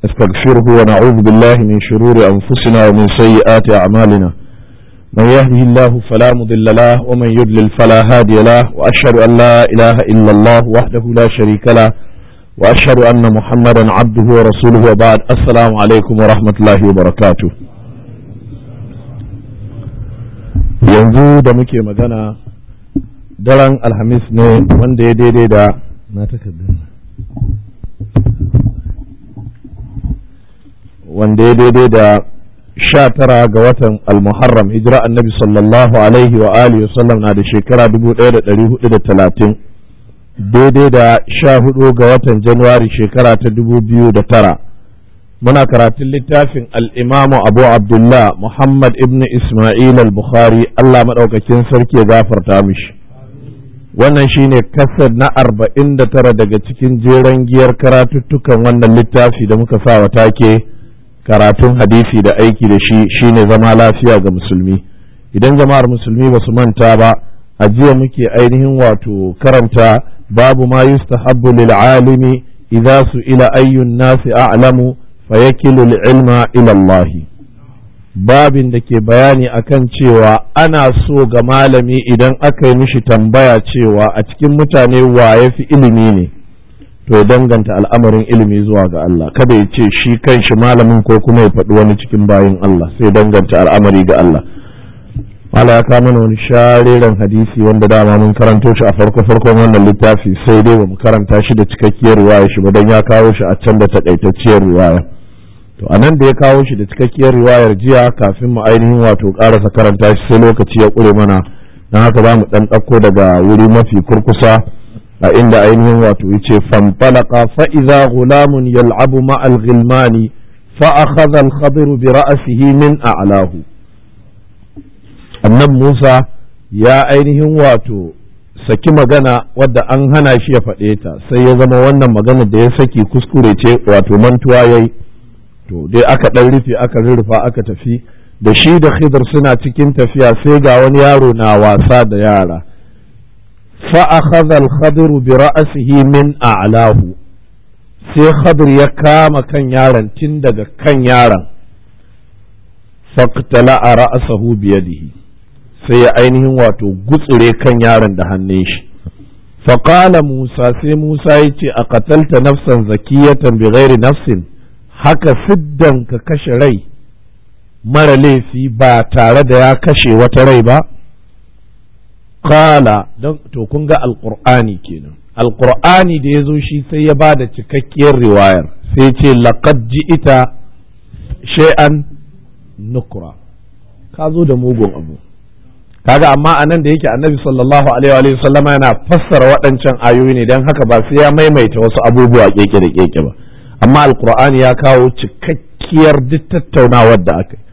نستغفره ونعوذ بالله من شرور أنفسنا ومن سيئات أعمالنا من يهده الله فلا مضل له ومن يضلل فلا هادي له وأشهد أن لا إله إلا الله وحده لا شريك له وأشهد أن محمدا عبده ورسوله وبعد السلام عليكم ورحمة الله وبركاته yanzu da muke magana daren alhamis ne wanda ya daidai da na takardar wanda ya daidai da sha tara ga watan almuharram hijira annabi sallallahu alaihi wa alihi wa sallam na da shekara dubu ɗaya da ɗari hudu da talatin daidai da sha hudu ga watan januwari shekara ta dubu biyu da tara muna karatun littafin al'imamu abu abdullah muhammad ibn ismail al-bukhari allah maɗaukakin sarki ya gafarta mishi wannan shine kasar na arba'in da tara daga cikin jeren giyar karatuttukan wannan littafi da muka sa wa take karatun hadisi da aiki da shi shine zama lafiya ga musulmi idan jama'ar musulmi ba su manta ba a jiya muke ainihin wato karanta babu ma yustahabbu lil alimi idza su ila ayyun nasi a'lamu fayakilu ilma ila Allah babin da ke bayani akan cewa ana so ga malami idan aka yi mishi tambaya cewa a cikin mutane wa ya fi ilimi ne to ya danganta al'amarin ilimi zuwa ga Allah kada ya ce shi kan shi malamin ko kuma ya faɗi wani cikin bayin Allah sai danganta al'amari ga Allah mala ya kama mana wani shareren hadisi wanda dama mun karanto shi a farko farkon wannan littafi sai dai ba mu karanta shi da cikakkiyar riwaya shi ba dan ya kawo shi a can da takaitacciyar riwaya to anan da ya kawo shi da cikakkiyar riwayar jiya kafin mu ainihin wato karasa karanta shi sai lokaci ya kure mana dan haka za mu dan ɗauko daga wuri mafi kurkusa a inda ainihin wato yace fanfalaka fa idza gulamun yal'abu ma'al ghilmani fa akhadha al-khadir bi ra'sihi min a'lahu annan Musa ya ainihin wato saki magana wadda an hana shi ya faɗe ta sai ya zama wannan magana da ya saki kuskure ce wato mantuwa yayi to dai aka ɗan rufe aka rurrufa aka tafi da shi da khidr suna cikin tafiya sai ga wani yaro na wasa da yara فأخذ الخضر برأسه من أعلاه sai khadir ya kama kan yaron tun daga kan yaron faktala a ra'asahu biyadihi sai ya ainihin wato gutsure kan yaron da hannun shi faƙala musa sai musa ya ce a katalta nafsan zakiyatan bi ghairi nafsin haka siddan ka kashe rai mara laifi ba tare da ya kashe wata rai ba Kala don to kun ga alƙur'ani kenan alƙur'ani da ya zo shi sai ya ba da cikakkiyar riwayar sai ce laqad ita shay'an nukra ka zo da mugun abu kaga amma anan da yake annabi sallallahu alaihi wa sallama yana fassara waɗancan ayoyi ne don haka ba sai ya maimaita wasu abubuwa keke da keke ba amma alƙur'ani ya kawo cikakkiyar duk tattaunawar da aka yi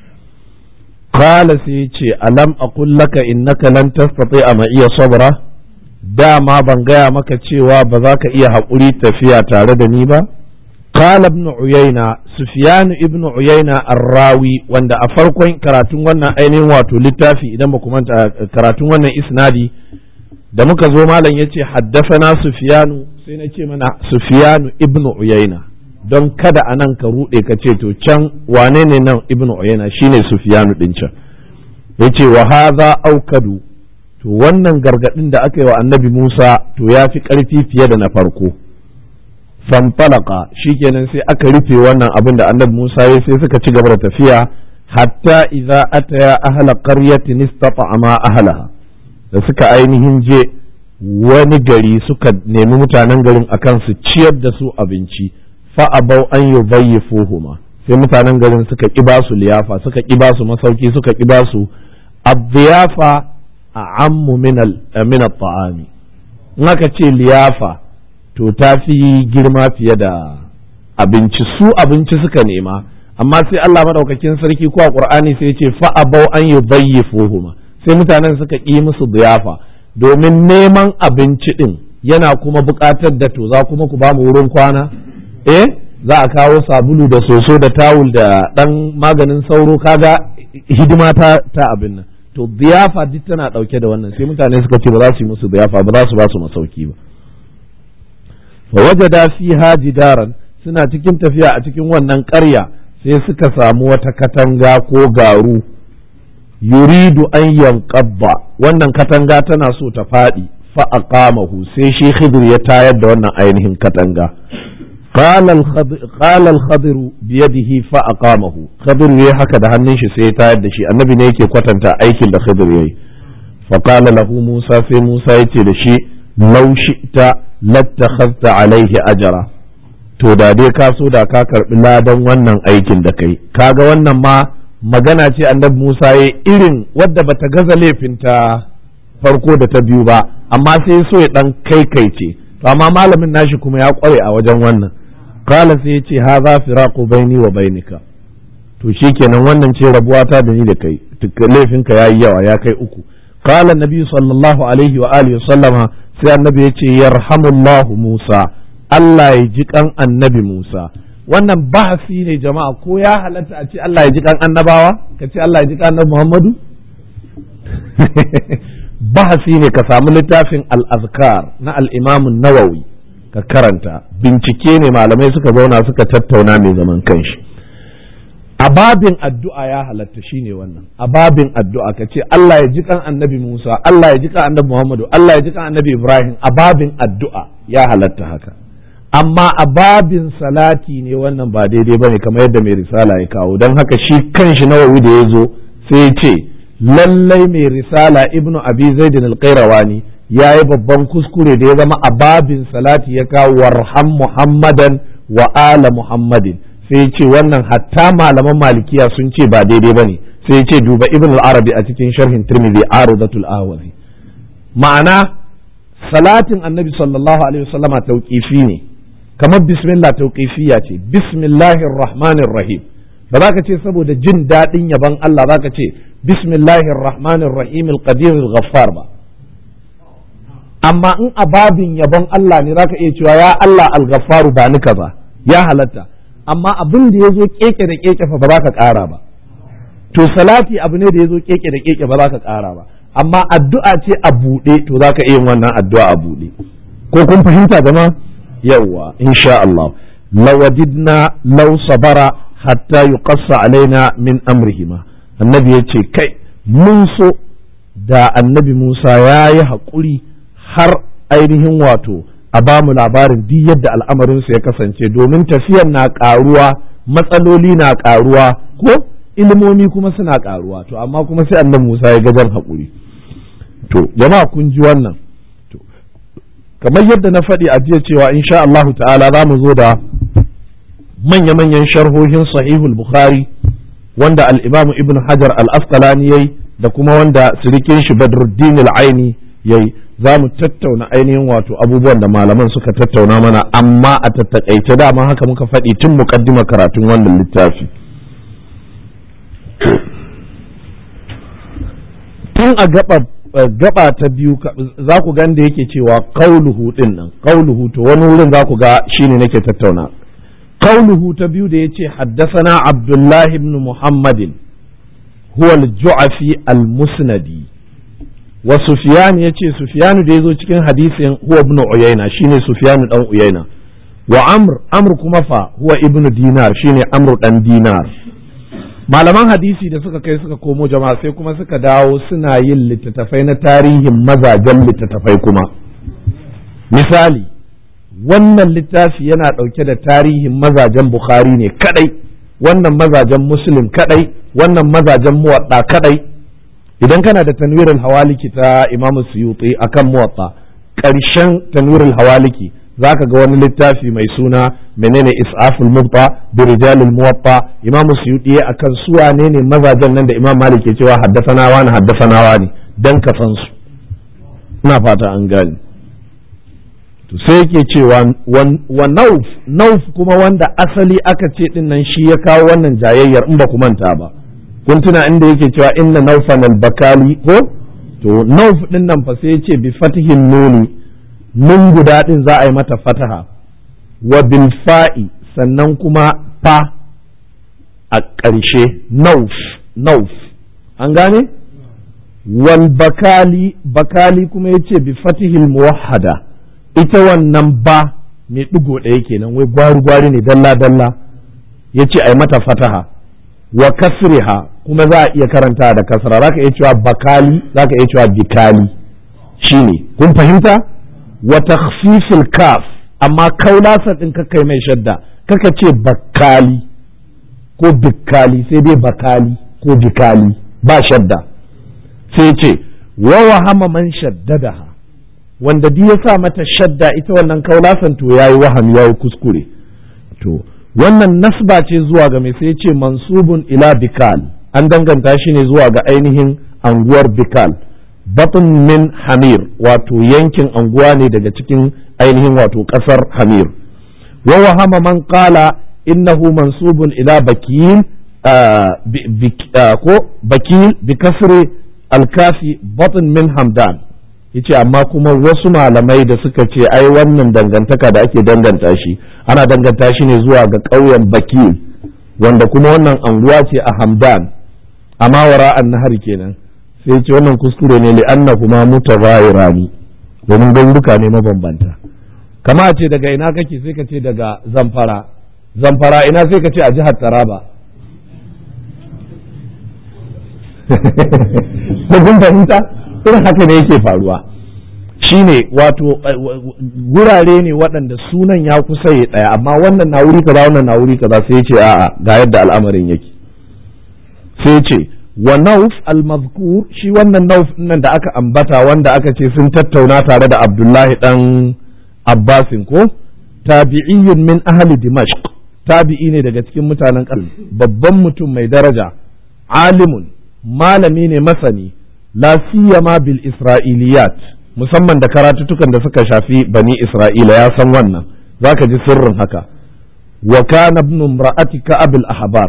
Kala sai ce alam aqul laka innaka lan tastati ma iya sabra dama ban gaya maka cewa ba za ka iya haƙuri tafiya tare da ni ba Kala ibn Uyayna Sufyan ibn Uyayna Arrawi wanda a farkon karatun wannan ainihin wato littafi idan ba manta karatun wannan isnadi da muka zo malam yace haddafana Sufyanu sai na ce mana Sufyanu ibn Uyayna don kada a nan ka ruɗe ka ce to can wane ne nan ibnu uyayna shine sufyanu din can yace wa hadha aukadu to wannan gargadin da aka yi wa annabi Musa to ya fi ƙarfi fiye da na farko fanfalaka shikenan sai aka rufe wannan abin da annabi Musa ya sai suka ci gaba da tafiya hatta idza ataya ahla qaryatin istata'ama ahlaha da suka ainihin je wani gari suka nemi mutanen garin akan su ciyar da su abinci fa'abau an yi bayyifuhuma sai mutanen garin suka ƙi basu liyafa suka ƙi basu masauki suka ƙi basu abdiyafa a ammu min ta'ami in aka ce liyafa to ta fi girma fiye da abinci su abinci suka nema amma sai Allah maɗaukakin sarki ko a ƙur'ani sai ce fa'abau an yi bayyifuhuma sai mutanen suka ƙi musu liyafa domin neman abinci ɗin yana kuma buƙatar da to za kuma ku ba mu wurin kwana eh za a kawo sabulu da soso da tawul da ɗan maganin sauro kaga hidima ta ta abin nan to biyafa duk tana ɗauke da wannan sai mutane suka ce ba za su yi musu biyafa ba za su ba su masauki ba fa wajada fiha jidaran suna cikin tafiya a cikin wannan ƙarya sai suka samu wata katanga ko garu yuridu an yanqabba wannan katanga tana so ta faɗi fa aqamahu sai shi khidir ya tayar da wannan ainihin katanga قال الخضر قال الخضر بيده فأقامه خضر yayi haka da hannun shi sai ya tayar da shi annabi ne yake kwatanta aikin da Khidir yayi فقال له Musa sai Musa yace da shi law shi'ta lattakhadhta alaihi ajra to da dai ka so da ka karbi ladan wannan aikin da kai kaga wannan ma magana ce annabi Musa yayi irin wadda bata gaza laifinta farko da ta biyu ba amma sai so ya dan kaikaice to amma malamin nashi kuma ya kware a wajen wannan qala sai ya ce hadha firaqu baini wa bainika to shikenan wannan ce rabuwa ta da ni da kai laifinka yayi yawa ya kai uku qala nabi sallallahu alaihi wa alihi sallama sai annabi ya ce yarhamullahu Musa Allah ya ji kan annabi Musa wannan bahasi ne jama'a ko ya halatta a ce Allah ya ji kan annabawa ka ce Allah ya ji kan annabi Muhammadu bahasi ne ka samu littafin al-azkar na al-imam nawawi ka karanta bincike ne malamai suka zauna suka tattauna mai zaman kanshi a babin addu'a ya halatta shine wannan a babin addu'a ka ce Allah ya ji kan annabi Musa Allah ya ji kan annabi Muhammadu Allah ya ji kan annabi Ibrahim a babin addu'a ya halatta haka amma a babin salati ne wannan ba daidai bane kamar yadda mai risala ya kawo don haka shi kanshi nawawi da ya zo sai ya ce lallai mai risala ibnu abi zaidin al-qayrawani ya yi babban kuskure da ya zama a babin salati ya kawo warham muhammadan wa ala muhammadin sai ce wannan hatta malaman malikiya sun ce ba daidai ba ne sai ce duba ibn al-arabi a cikin sharhin tirmidhi arudatul awazi ma'ana salatin annabi sallallahu alaihi wasallama tauqifi ne kamar bismillah tauqifiyya ce bismillahir rahmanir rahim ba za ka ce saboda jin daɗin yaban Allah za ka ce bismillahir rahmanir rahim al-qadir al-ghaffar ba amma in a babin yabon Allah ne za ka iya cewa ya Allah al-ghaffaru ba ni kaza ya halatta amma abin da ya zo keke da keke fa ba za ka ƙara ba to salati abu ne da ya zo keke da keke ba za ka ƙara ba amma addu'a ce a buɗe to za ka iya wannan addu'a a buɗe ko kun fahimta gama yawwa insha Allah lawadidna law sabara hatta yuqassa alaina min amrihima annabi ya ce kai mun so da annabi Musa ya yi haƙuri har ainihin wato a ba mu labarin duk yadda al'amarinsu ya kasance domin tafiyar na ƙaruwa matsaloli na ƙaruwa ko ilimomi kuma suna ƙaruwa to amma kuma sai annan Musa ya gajar haƙuri to jama'a kun ji wannan to kamar yadda na faɗi a jiya cewa insha Allahu ta'ala za mu zo da manya-manyan sharhohin sahihul bukhari wanda al-imamu ibn hajar al-asqalani yayi da kuma wanda sirikin shi badruddin al-aini yayi za mu tattauna ainihin wato abubuwan da malaman suka tattauna mana amma a tattakaice dama haka muka faɗi tun muƙaddima karatun wannan littafi tun a gaba gaba ta biyu za ku gan da yake cewa qauluhu din nan qauluhu to wani wurin za ku ga shine nake tattauna qauluhu ta biyu da yace haddathana abdullah ibn muhammadin huwa al-ju'afi al-musnadi wa sufyan yace sufyan da yazo cikin hadisin huwa ibn uyayna shine sufyan dan uyayna wa amr amr kuma fa huwa ibn dinar shine amr dan dinar malaman hadisi da suka kai suka komo jama'a sai kuma suka dawo suna yin littattafai na tarihin mazajen littattafai kuma misali wannan littafi yana ɗauke da tarihin mazajen bukhari ne kadai wannan mazajen muslim kadai wannan mazajen muwaɗa kadai idan kana da tanwirin hawaliki ta imamu suyuti akan muwatta ƙarshen tanwirin hawaliki zaka ga wani littafi mai suna menene is'aful mubta bi rijalil muwatta imamu suyuti akan su wane ne mazajen nan da imam malik ke cewa haddasana wani haddasana wani dan ka san su ina fata an gani to sai yake cewa wa nauf nauf kuma wanda asali aka ce din nan shi ya kawo wannan jayayyar in ba ku manta ba kun tuna inda yake cewa inna naufan al-bakali ko to nauf din nan fa sai yace bi fatihin nuni nun guda din za a yi mata fataha wa bil fa'i sannan kuma fa a ƙarshe nauf nauf an gane wal bakali bakali kuma yace bi fatihil muwahhada ita wannan ba mai ɗigo ɗaya kenan wai gwari gwari ne dalla dalla ya ce a yi mata fataha wa kasriha kuma za a iya karanta da kasra za ka iya cewa bakali za ka iya cewa bikali shine kun fahimta wa takhfifil kaf amma kaulasa din kai mai shadda kaka ce bakali ko bikali sai dai bakali ko bikali ba shadda sai ce wa wahama man shaddadaha wanda duk ya sa mata shadda ita wannan kaulasan to yayi waham yayi kuskure to wannan nasba ce zuwa ga mai sai ce mansubun ila bikal an danganta shi ne zuwa ga ainihin anguwar bikal batun min hamir wato yankin anguwa ne daga cikin ainihin wato kasar hamir wa wahama man qala innahu mansubun ila bakil ko bakil bi kasri alkafi batun min hamdan yace amma kuma wasu malamai da suka ce ai wannan dangantaka da ake danganta shi ana danganta shi ne zuwa ga ƙauyen bakil wanda kuma wannan anguwa ce a hamdan amma wara an nahar kenan sai ce wannan kuskure ne li'anna kuma mutaghayyirani domin garuruka ne mabambanta kama ce daga ina kake sai ka ce daga zamfara zamfara ina sai ka ce a jihar taraba ko kun fahimta irin haka ne yake faruwa shine wato gurare ne waɗanda sunan ya kusa ya ɗaya amma wannan na wuri kaza wannan na wuri kaza sai ce a'a ga yadda al'amarin yake sai ce wa nauf al-mazkur shi wannan nauf nan da aka ambata wanda aka ce sun tattauna tare da Abdullahi dan Abbasin ko tabi'iyyun min ahli Dimashq tabi'i ne daga cikin mutanen ƙasar babban mutum mai daraja alimun malami ne masani la siyama bil isra'iliyat musamman da karatutukan da suka shafi bani isra'ila ya san wannan zaka ji sirrin haka wa kana ibn imra'ati ka'ab al ahbar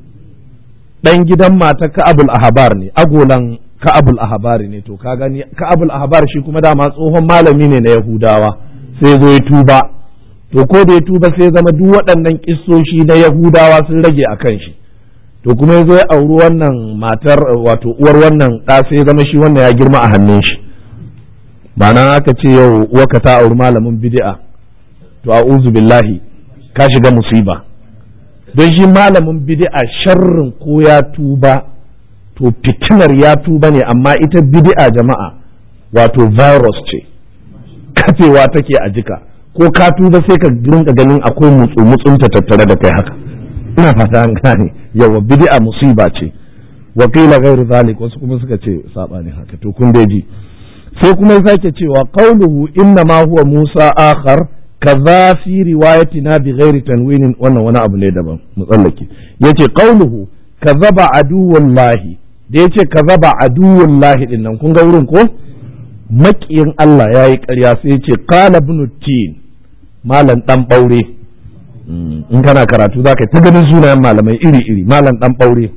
dan gidan mata ka'ab al ahbar ne agolan ka'ab al ahbar ne to ka gani ka'ab al ahbar shi kuma dama tsohon malami ne na yahudawa sai zo ya tuba to ko da ya tuba sai zama duk waɗannan kissoshi na yahudawa sun rage a kan shi to kuma ya zo ya auri wannan matar wato uwar wannan ɗa sai zama shi wannan ya girma a hannun shi ba nan aka ce yau uwarka ta auri malamin bid'a to a'udhu billahi ka shiga musiba don shi malamin bid'a sharrin ko ya tuba to fitinar ya tuba ne amma ita bid'a jama'a wato virus ce kafewa take a jika ko ka tuba sai ka rinka ganin akwai mutsu mutsunta tattare da kai haka ina fata an gane yawa bid'a musiba ce wa qila ghairu zalik wasu kuma suka ce sabani haka to kun dai ji sai kuma ya sake cewa qauluhu inna ma huwa musa akhar kaza fi riwayatina bi ghairi tanwinin wannan wani abu ne daban mu tsallake yace qauluhu kazaba aduwallahi da yace kazaba aduwallahi din nan kun ga wurin ko makiyin Allah yayi ƙarya sai yace qala ibn tin malam dan baure in kana karatu za ka ta ganin sunayen malamai iri-iri malam dan ɓaure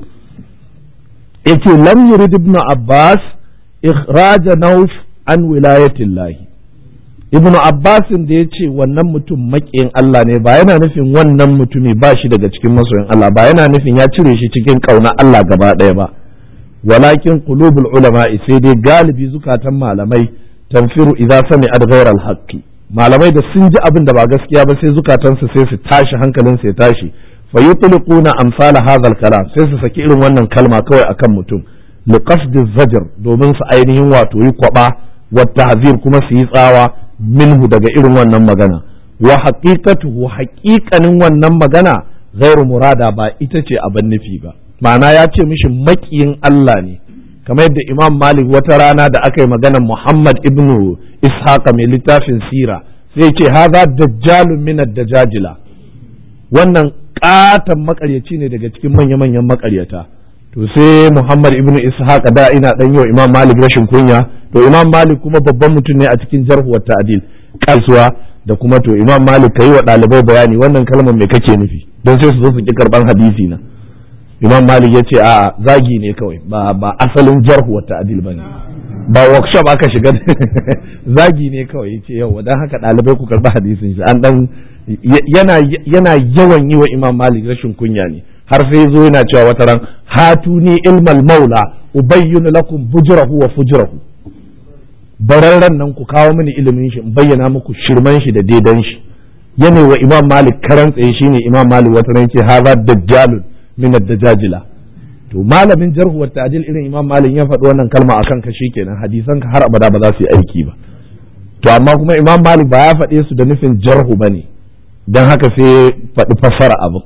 ya ce lam yurid ibn abbas ikhraja nauf an wilayatin lahi ibn abbasin da ya ce wannan mutum maƙiyin Allah ne ba yana nufin wannan mutumi ba shi daga cikin masoyin Allah ba yana nufin ya cire shi cikin ƙauna Allah gaba ɗaya ba walakin qulubul ulama sai dai galibi zukatan malamai tanfiru idza sami'at ghayra al-haqqi malamai da sun ji abin da ba gaskiya ba sai zukatansu sai su tashi hankalinsu ya tashi fa yutliquna amsal hadha kalam sai su saki irin wannan kalma kawai akan mutum li qasdi zajr domin su ainihin wato yi kwaba wa tahzir kuma su yi tsawa minhu daga irin wannan magana wa haqiqatuhu haqiqanin wannan magana ghairu murada ba ita ce abin nufi ba ma'ana ya ce mishi makiyin Allah ne kamar yadda imam malik wata rana da aka yi maganar muhammad ibnu ishaqa mai littafin sira sai ce haza dajjalun min dajajila wannan katon makaryaci ne daga cikin manya-manyan makaryata to sai muhammad ibnu ishaqa da ina dan yau imam malik rashin kunya to imam malik kuma babban mutum ne a cikin jarhu wa ta'dil kasuwa da kuma to imam malik kai wa ɗalibai bayani wannan kalmar me kake nufi don sai su zo su ki karban hadisi na imam malik ya ce a zagi ne kawai ba ba asalin jarhu wa ta'dil bane ba workshop aka shiga zagi ne kawai yace yau dan haka dalibai ku karba hadisin shi an dan yana yana yawan yi wa imam malik rashin kunya ne har sai zo yana cewa wata ran hatuni ilmal maula ubayyinu lakum bujrahu wa fujrahu bararren nan ku kawo mini ilimin shi in bayyana muku shirman shi da daidan shi yana wa imam malik karan tsaye shine imam malik wata ran ce haza dajjalun min ad-dajajila to malamin jarhu wa ta'dil irin imam malik ya faɗi wannan kalma akan ka shikenan hadisan ka har abada ba za su yi aiki ba to amma kuma imam malik ba ya faɗe su da nufin jarhu bane dan haka sai faɗi fassara abu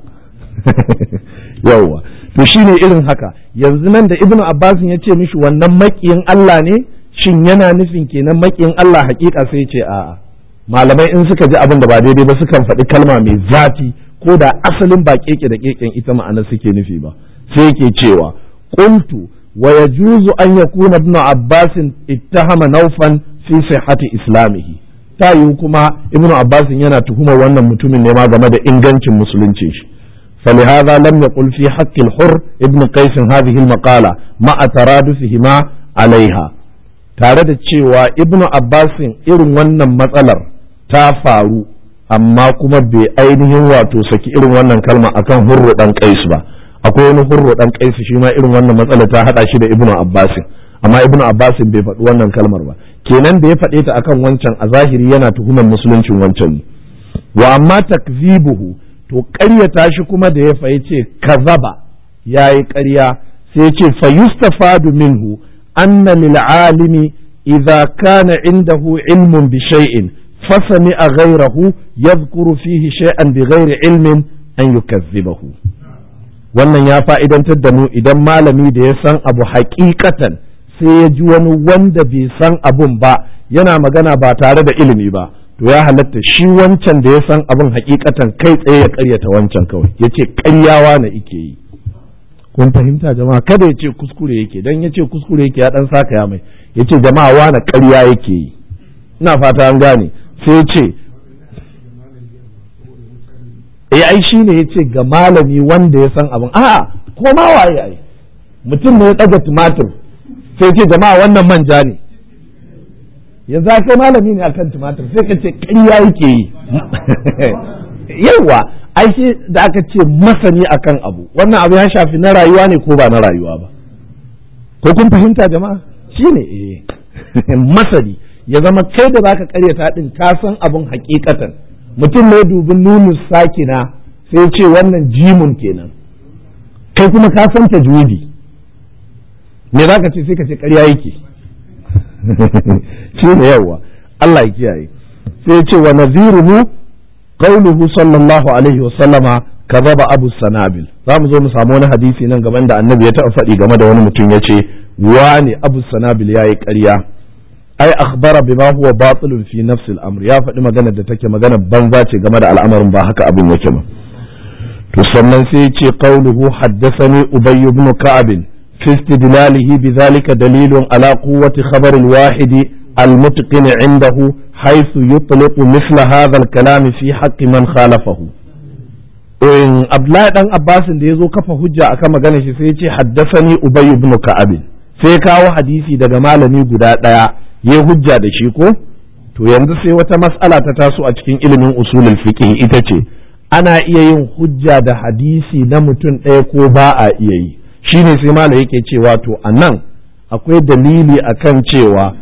yawwa to shine irin haka yanzu nan da ibnu abbas ya ce mishi wannan makiyin Allah ne shin yana nufin kenan makiyin Allah hakika sai ce a'a malamai in suka ji abin da ba daidai ba sukan faɗi kalma mai zafi ko da asalin ba keke da keken ita ma'ana suke nufi ba sai yake cewa qultu wa yajuzu an yakuna ibnu abbas ittahama naufan fi sihhati islamihi ta yiwu kuma ibnu abbas yana tuhumar wannan mutumin ne ma game da ingancin musulunci shi فلهذا لم يقل في حق الحر ابن قيس هذه المقالة مع ترادفهما عليها tare da cewa ibnu abbasin irin wannan matsalar ta faru amma kuma bai ainihin wato saki irin wannan kalma akan hurru dan qais ba akwai wani hurru dan qais shi ma irin wannan matsalar ta hada shi da ibnu abbasin amma ibnu abbasin bai faɗi wannan kalmar ba kenan da ya faɗe ta akan wancan a zahiri yana tuhumar musuluncin wancan ne wa amma takzibuhu to ƙaryata shi kuma da ya fayi ce kazaba ya yi ƙarya sai ce fa yustafadu minhu anna lil alimi idza kana indahu ilmun bi shay'in fasami a ghayrahu yadhkuru fihi shay'an bi ghairi ilmin an yukazzibahu wannan ya fa'idantar da mu idan malami da ya san abu haƙiƙatan sai ya ji wani wanda bai san abun ba yana magana ba tare da ilimi ba to ya halatta shi wancan da ya san abin hakikatan kai tsaye ya karyata wancan kawai ya ce karyawa na ike yi kun fahimta jama'a kada ya ce kuskure yake dan ya ce kuskure yake ya dan saka ya mai ya ce jama'a wana karya yake yi ina fata an gane sai ya ce eh ai shi ne ya ce ga malami wanda ya san abin a'a ko ma waye ai mutum ne ya ɗaga tumatir sai ce jama'a wannan manja ne yanzu kai malami ne akan tumatir sai ka ce ƙarya yake yi yawa ai shi da aka ce masani akan abu wannan abu ya shafi na rayuwa ne ko ba na rayuwa ba ko kun fahimta jama'a shi ne masani ya zama kai da zaka karyata din ka san abin hakikatan mutum ne dubin nunu sakina sai ce wannan jimun kenan kai kuma ka san tajwidi me zaka ce sai ka ce ƙarya yake shi ne yawa Allah ya kiyaye sai ce wa naziruhu qauluhu sallallahu alaihi wa sallama kazaba abu sanabil za mu zo mu samu wani hadisi nan gaban da annabi ya taɓa faɗi game da wani mutum ya ce wani abu sanabil ya yi ƙarya ai akhbara bima huwa batilun fi nafsi al-amr ya faɗi magana da take magana banza ce game da al'amarin ba haka abin yake ba to sannan sai ya ce qauluhu haddathani ubay ibn ka'ab في استدلاله بذلك دليل على قوة خبر الواحد المتقن عنده حيث يطلق مثل هذا الكلام في حق من خالفه in Abdullahi dan Abbasin da ya zo kafa hujja akan magana shi sai ya ce haddasani Ubay ibn Ka'ab sai kawo hadisi daga malami guda ɗaya ya hujja da shi ko to yanzu sai wata mas'ala ta taso a cikin ilimin usulul fiqh ita ce ana iya yin hujja da hadisi na mutum ɗaya ko ba a iya yi shi ne sai malam yake cewa to a nan akwai dalili akan cewa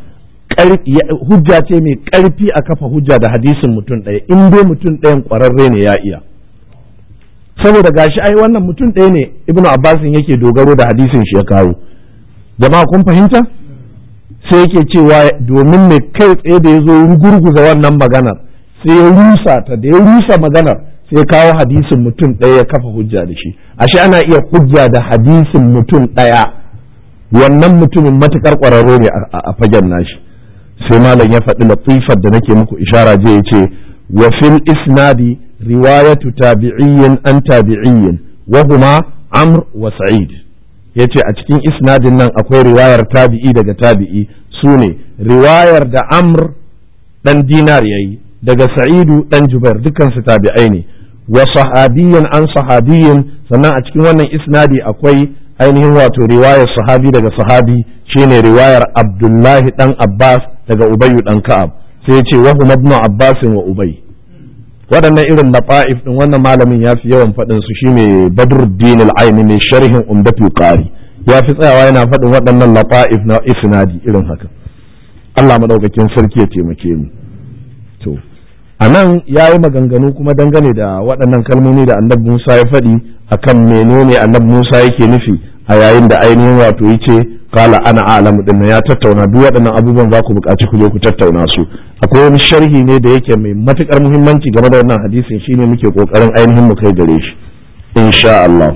hujja ce mai ƙarfi a kafa hujja da hadisin mutum ɗaya in dai mutum ɗayan ƙwararre ne ya iya saboda gashi ai wannan mutum ɗaya ne ibnu abbasin yake dogaro da hadisin shi ya kawo jama'a kun fahimta sai yake cewa domin mai kai tsaye da ya zo gurguza wannan maganar sai ya rusa ta da ya rusa maganar sai kawo hadisin mutum ɗaya ya kafa hujja da shi ashe ana iya hujja da hadisin mutum ɗaya wannan mutumin matukar ƙwararro ne a fagen nashi sai malam ya faɗi latifar da nake muku ishara je ya ce wa fil isnadi riwayatu tabi'iyyin an tabi'iyyin wa huma amr wa sa'id yace a cikin isnadin nan akwai riwayar tabi'i daga tabi'i sune riwayar da amr dan dinar yayi daga sa'idu dan jubair dukkan su tabi'ai ne wa sahabiyyan an sahabiyyin sannan a cikin wannan isnadi akwai ainihin wato riwayar sahabi daga sahabi shine riwayar abdullahi dan abbas daga ubayyu dan ka'ab sai ya ce wa huma ibn abbas wa ubay waɗannan irin lafa'if din wannan malamin ya fi yawan faɗin su shine badruddin al-aini mai sharhin umdatul qari ya fi tsayawa yana faɗin waɗannan lafa'if na isnadi irin haka Allah madaukakin sarki ya taimake mu to a nan ya yi maganganu kuma dangane da waɗannan kalmomi da annabi musa ya faɗi akan menene annabi musa yake nufi a yayin da ainihin wato ya ce kala ana alamu din ya tattauna duk waɗannan abubuwan za ku buƙaci ku je ku tattauna su akwai wani sharhi ne da yake mai matukar muhimmanci game da wannan hadisin shine muke kokarin ainihin mu kai gare shi insha Allah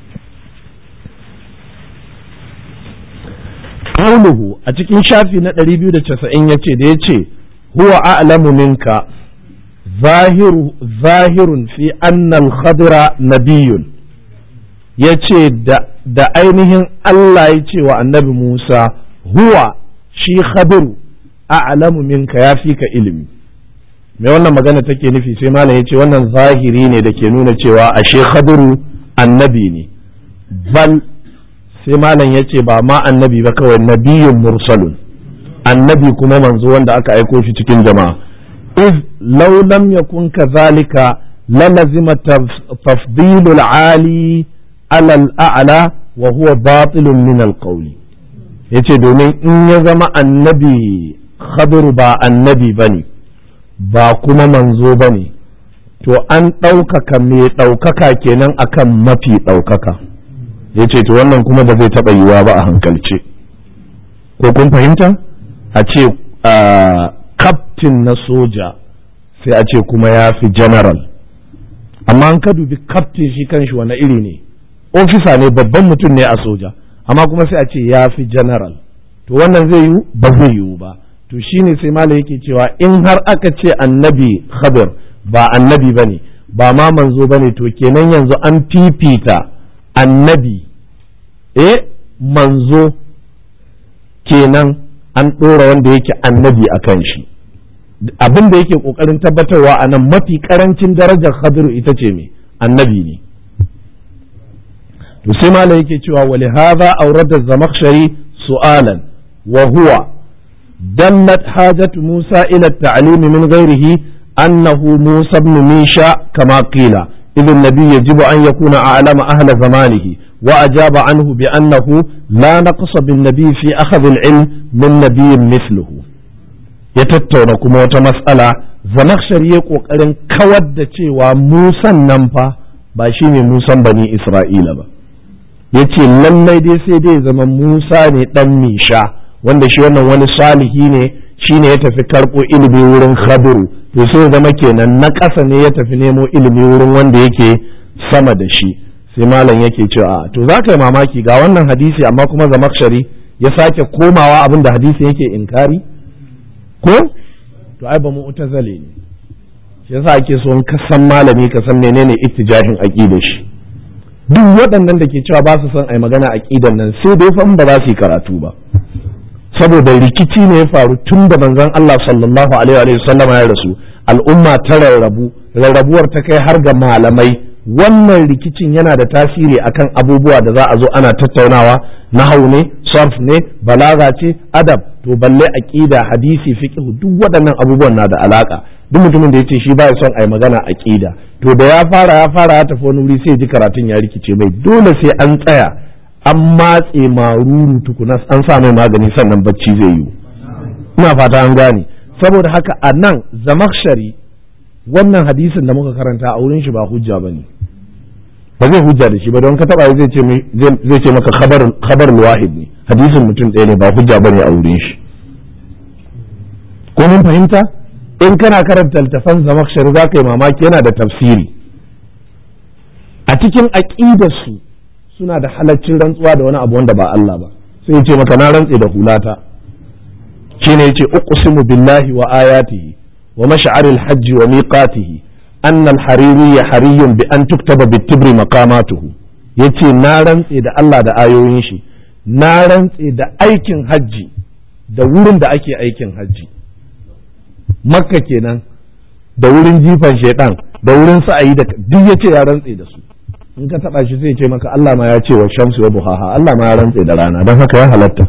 qawluhu a cikin shafi na 290 yace da yace huwa a'lamu minka zahiru zahirun fi anna al-khadra nabiyyun yace da da ainihin Allah ya ce wa annabi Musa huwa shi khadiru a'lamu minka ya fi ka ilimi me wannan magana take nufi sai malam ya ce wannan zahiri ne da ke nuna cewa ashe khadiru annabi ne bal sai malam ya ce ba ma annabi ba kawai nabiyyun mursalun annabi kuma manzo wanda aka aiko shi cikin jama'a iz law lam yakun kadhalika lalazima tafdilul ali ala al-a'la wa huwa batilun min al-qawli yace domin in ya zama annabi khadiru ba annabi bane ba kuma manzo bane to an ɗaukaka mai ɗaukaka kenan akan mafi ɗaukaka ya ce to wannan kuma ba zai taɓa yiwuwa ba a hankalce ko kun fahimta a ce kaftin na soja sai a ce kuma ya fi general amma an ka dubi kaftin shi kanshi wani iri ne ofisa ne babban mutum ne a soja amma kuma sai a ce ya fi general to wannan zai yiwu ba zai yiwu ba to shine sai malam yake cewa in har aka ce annabi khadir ba annabi bane ba ma manzo bane to kenan yanzu an fifita annabi eh manzo kenan an ɗora wanda yake annabi a kan shi abin da yake ƙoƙarin tabbatarwa a nan mafi ƙarancin darajar khadiru ita ce me annabi ne to sai malam yake cewa wali hadha awrada zamakhshari su'alan wa huwa dallat hajatu musa ila at-ta'lim min ghairihi annahu musa ibn misha kama qila إذ النبي يجب أن يكون أعلم أهل زمانه وأجاب عنه بأنه لا نقص بالنبي في أخذ العلم من نبي مثله يتتون كما مسألة زمخشري يقول كود cewa musan nan fa ba shi ne musan bani isra'ila ba ya ce lallai dai sai dai zama musa ne dan misha wanda shi wannan wani salihi ne shi ne ya tafi karɓo ilimi wurin khadiru to sai zama kenan na ƙasa ne ya tafi nemo ilimi wurin wanda yake sama da shi sai malam yake cewa to za ka yi mamaki ga wannan hadisi amma kuma zamakshari ya sake komawa abin da hadisi yake inkari ko to ai ba mu utazale ne shi yasa ake so in ka san malami ka san menene ittijahin aqida shi duk waɗannan da ke cewa ba su son ai magana aqidan nan sai dai fa ba za su yi karatu ba saboda rikici ne ya faru tun da manzon Allah sallallahu alaihi wa sallama ya rasu al'umma ta rarrabu rarrabuwar ta kai har ga malamai wannan rikicin yana da tasiri akan abubuwa da za a zo ana tattaunawa nahau ne sarf ne balaga ce adab to balle aqida hadisi fiqh duk waɗannan abubuwan na da alaka duk mutumin da yace shi baya son ai magana aqida to da ya fara ya fara ya tafi wani wuri sai ji karatun ya rikice mai dole sai an tsaya an matse maruru tukuna an sa mai magani sannan bacci zai yiwu ina fata an gane saboda haka a nan zamakshari wannan hadisin da muka karanta a wurin shi ba hujja ba ne ba zai hujja da shi ba don ka taba zai ce maka khabar wahid ne hadisin mutum ɗaya ne ba hujja ba ne a wurin shi ko mun fahimta in kana karanta littafan zamakshari za ka yi mamaki yana da tafsiri a cikin aƙidarsu suna da halaccin rantsuwa da wani abu wanda ba Allah ba sai ya ce maka na rantse da hulata shine yace uqsimu billahi wa ayatihi wa mash'aril hajj wa miqatihi anna al-hariri hariyun bi an tuktaba bitibri maqamatuhu yace na rantse da Allah da ayoyin shi na rantse da aikin hajji da wurin da ake aikin hajji makka kenan da wurin jifan shaidan da wurin sa'ayi da duk yace ya rantse da su in ka taba shi sai ce maka Allah ma ya ce wa shamsu wa buhaha Allah ma ya rantse da rana don haka ya halatta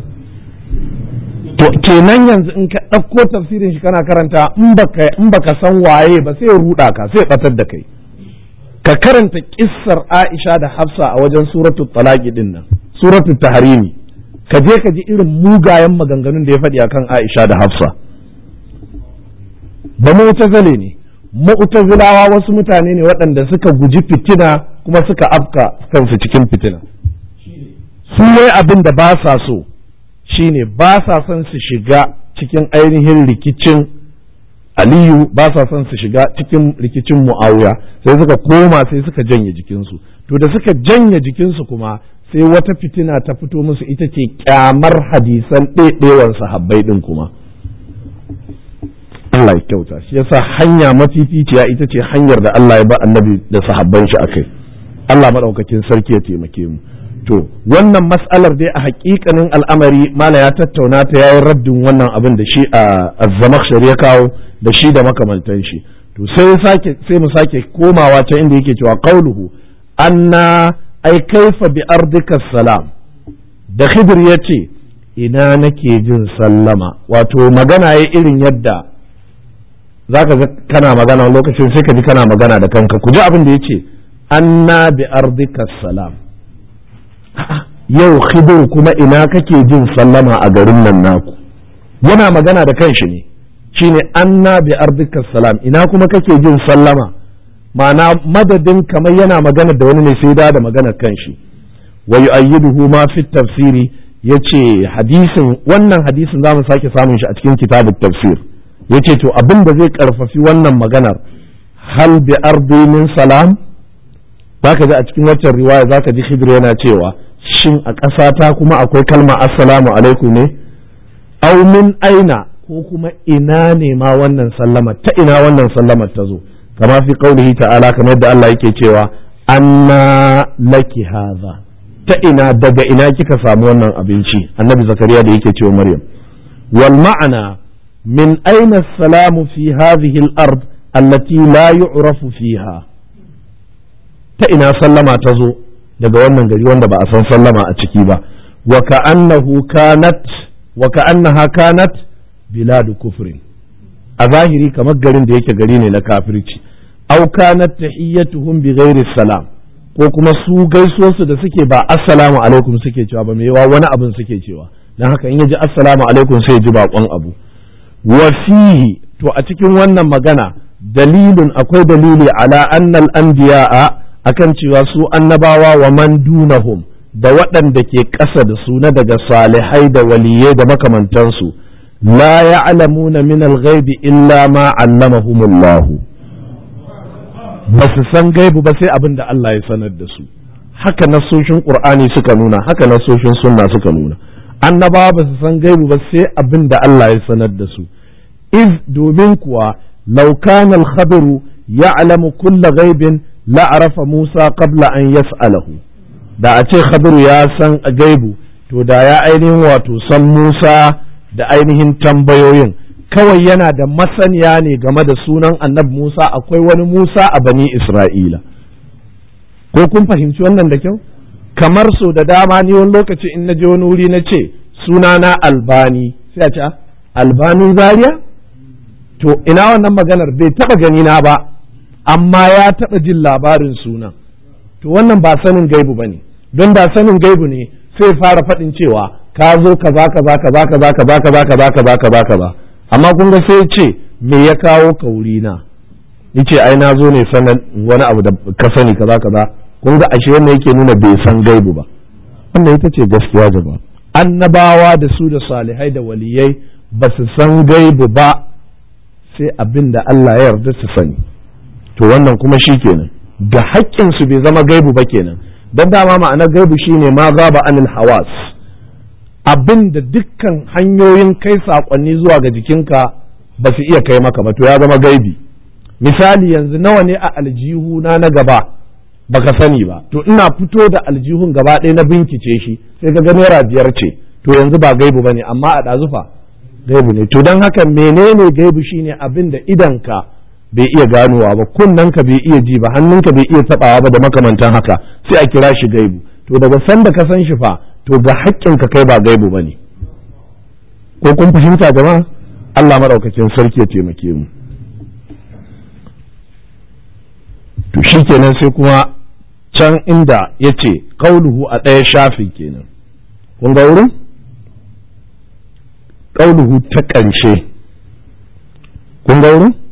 to kenan yanzu in ka ɗauko tafsirin shi kana karanta in baka in baka san waye ba sai ya ruda ka sai ya batar da kai ka karanta kissar Aisha da Hafsa a wajen suratul talaqi din nan suratul tahrimi ka je ka ji irin mugayen maganganun da ya faɗi akan Aisha da Hafsa ba mu'tazile ne mu'tazilawa wasu mutane ne waɗanda suka guji fitina kuma suka afka kansu cikin fitina su wai abin da ba sa so shine ba sa son su shiga cikin ainihin rikicin aliyu ba sa son su shiga cikin rikicin mu'awiya sai suka koma sai suka janye jikinsu to da suka janye jikinsu kuma sai wata fitina ta fito musu ita ce kyamar hadisan ɗaiɗewar sahabbai ɗin kuma Allah ya kyauta shi yasa hanya mafificiya ita ce hanyar da Allah ya ba annabi da sahabban shi akai Allah madaukakin sarki ya taimake mu to wannan mas'alar dai a hakikanin al'amari mala ya tattauna ta yayin raddin wannan abin da shi a azzamakshari ya kawo da shi da makamantan shi to sai sake sai mu sake komawa ta inda yake cewa qauluhu anna ai kaifa bi ardika salam da khidir yace ina nake jin sallama wato magana ya irin yadda zaka ga kana magana lokacin sai ka ji kana magana da kanka ku ji abin da yace anna bi ardika salam yau khidir kuma ina kake jin sallama a garin nan naku yana magana da kanshi ne shine anna bi ardika salam ina kuma kake jin sallama ma'ana madadin kamar yana magana da wani ne sai da da magana kanshi wa yu'ayyiduhu ma fi tafsiri yace hadisin wannan hadisin zamu sake samun shi a cikin kitabut tafsir yace to abin da zai karfafi wannan maganar hal bi ardi min salam zaka ji a cikin waccan riwaya zaka ji Khidr yana cewa shin a ƙasata kuma akwai kalma assalamu alaikum ne aw min aina ko kuma ina ne ma wannan sallama ta ina wannan sallamar ta zo kama fi qaulihi ta'ala kamar yadda Allah yake cewa anna laki hadha ta ina daga ina kika samu wannan abinci annabi zakariya da yake cewa maryam wal ma'ana min aina salamu fi hadhihi al-ard allati la yu'rafu fiha ta ina sallama ta zo daga wannan gari wanda ba a san sallama a ciki ba wa ka'annahu kanat wa ka'annaha kanat biladu kufrin a zahiri kamar garin da yake gari ne na kafirci aw kanat tahiyyatuhum bi ghairi salam ko kuma su gaisuwarsu da suke ba assalamu alaikum suke cewa ba mai wani abin suke cewa dan haka in yaji assalamu alaikum sai ji bakon abu wa fihi to a cikin wannan magana dalilun akwai dalili ala annal anbiya'a akan cewa su annabawa wa man dunahum da waɗanda ke ƙasa da su na daga salihai da waliyai da makamantansu la ya'lamuna min al-ghaibi illa ma 'allamahumullahu ba su san gaibu ba sai abin da Allah ya sanar da su haka nasoshin qur'ani suka nuna haka nasoshin sunna suka nuna annabawa ba su san gaibu ba sai abin da Allah ya sanar da su iz domin kuwa law kana al-khabaru ya'lamu kulla ghaibin la'arafa Musa qabla an yas'alahu da a ce Khadiru ya san gaibu to da ya ainihin wato san Musa da ainihin tambayoyin kawai yana da masaniya ne game da sunan annabi Musa akwai wani Musa a bani Isra'ila ko kun fahimci wannan da kyau kamar so da dama ni wani lokaci in na je wani wuri na ce sunana albani sai a ce albanin zaria to ina wannan maganar bai taba gani na ba amma ya taɓa jin labarin sunan to wannan ba sanin gaibu ba ne don da sanin gaibu ne sai fara faɗin cewa ka zo kaza kaza kaza kaza kaza kaza kaza kaza kaza kaza amma kun ga sai ce me ya kawo ka wuri na yace ai na zo ne sanan wani abu da ka sani kaza kaza kun ga ashe wannan yake nuna bai san gaibu ba wannan ita ce gaskiya jama'a annabawa da su da salihai da waliyai ba su san gaibu ba sai abin da Allah ya yarda su sani to wannan kuma shi kenan ga haƙƙinsu bai zama gaibu ba kenan don dama ma'anar gaibu shine ma ba anil hawas abin da dukkan hanyoyin kai saƙonni zuwa ga jikinka ba su iya kai maka ba to ya zama gaibi misali yanzu nawa ne a aljihu na na gaba baka sani ba to ina fito da aljihun gaba ɗaya na bincike shi sai ga naira biyar ce to yanzu ba gaibu bane amma a ɗazufa gaibu ne to don haka menene gaibu shine abin da idanka bai iya ganowa ba kunnanka bai iya ji ba hannunka bai iya tabawa ba da makamantan haka sai a kira shi gaibu to daga sanda ka san shi fa to ga haƙƙinka kai ba gaibu bane ko kun fahimta jama'a Allah madaukakin sarki ya taimake mu to shikenan sai kuma can inda yace qauluhu a ɗaya shafin kenan kun ga wurin qauluhu ta ƙarshe kun ga wurin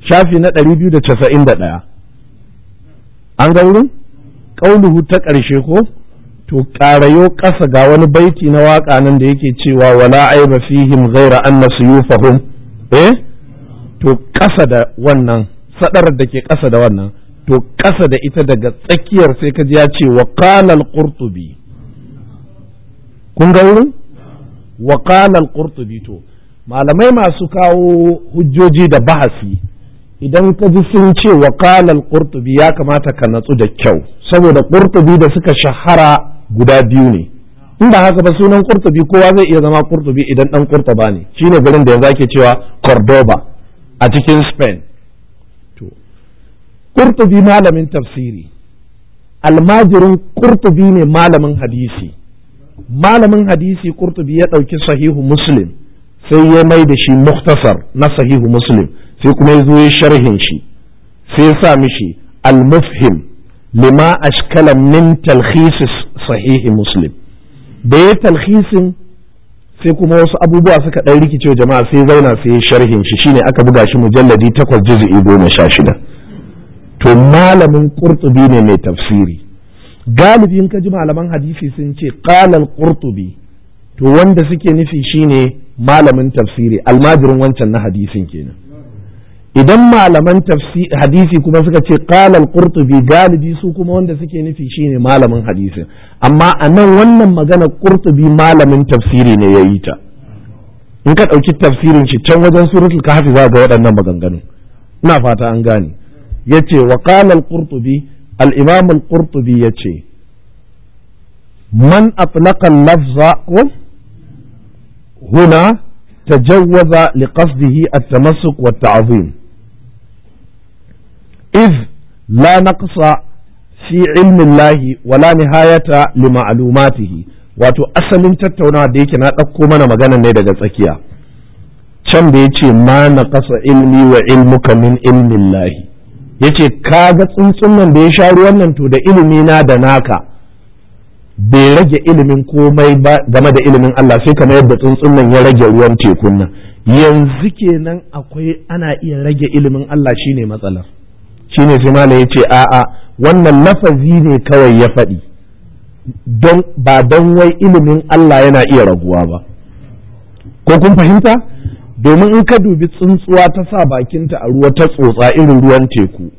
shafi na ɗari biyu da casa'in da ɗaya an ga wurin ƙauluhu ta ƙarshe ko to ƙarayo ƙasa ga wani baiti na waƙa nan da yake cewa wala aiba fihim ghaira anna suyufahum eh to ƙasa da wannan sadarar da ke ƙasa da wannan to ƙasa da ita daga tsakiyar sai ka ji ya ce wa qala al-qurtubi kun ga wurin wa qala al-qurtubi to malamai masu kawo hujjoji da bahasi idan ka ji sun ce wa qala al-qurtubi ya kamata ka natsu da kyau saboda qurtubi da suka shahara guda biyu ne in ba haka ba sunan qurtubi kowa zai iya zama qurtubi idan dan qurtuba ne shine garin da yanzu ake cewa cordoba a cikin spain to qurtubi malamin tafsiri almajirin qurtubi ne malamin hadisi malamin hadisi qurtubi ya ɗauki sahihu muslim sai ya mai da shi muktasar na sahihu muslim sai kuma ya zo ya sharhin shi sai ya sa mishi al-mufhim lima ashkala min talkhis sahihi muslim da ya talhisin sai kuma wasu abubuwa suka ɗan rikicewa jama'a sai zauna sai ya sharhin shi shine aka buga shi mujalladi takwas juz'i goma sha shida to malamin qurtubi ne mai tafsiri galibin ka ji malaman hadisi sun ce qalal qurtubi to wanda suke nufi shine malamin tafsiri almajirin wancan na hadisin kenan idan malaman hadisi kuma suka ce qalal qurtubi galibi su kuma wanda suke nufi shine malamin hadisin amma a nan wannan magana qurtubi malamin tafsiri ne ya yi ta in ka ɗauki tafsirin shi can wajen suratul kahfi za ga waɗannan maganganu ina fata an gane yace wa qala al-qurtubi al-imam al-qurtubi yace man atlaqa al-lafza huna تجوز لقصده التمسك والتعظيم إذ لا نقص في علم الله ولا نهاية لمعلوماته wato asalin tattaunawa da yake na ɗauko mana magana ne daga tsakiya can da ya ce ma na ƙasa ilmi wa ilmuka min ilmin lahi ya ce kaga tsuntsun nan da ya sha ruwan nan to da ilimi na da naka bai rage ilimin komai ba game da ilimin Allah sai kamar yadda tsuntsun nan ya rage ruwan tekun nan yanzu kenan akwai ana iya rage ilimin Allah shine matsalar shine sai mala ya ce a'a wannan lafazi ne kawai ya faɗi don ba don wai ilimin Allah yana iya raguwa ba ko kun fahimta domin in ka dubi tsuntsuwa ta sa bakinta a ruwa ta tsotsa irin ruwan teku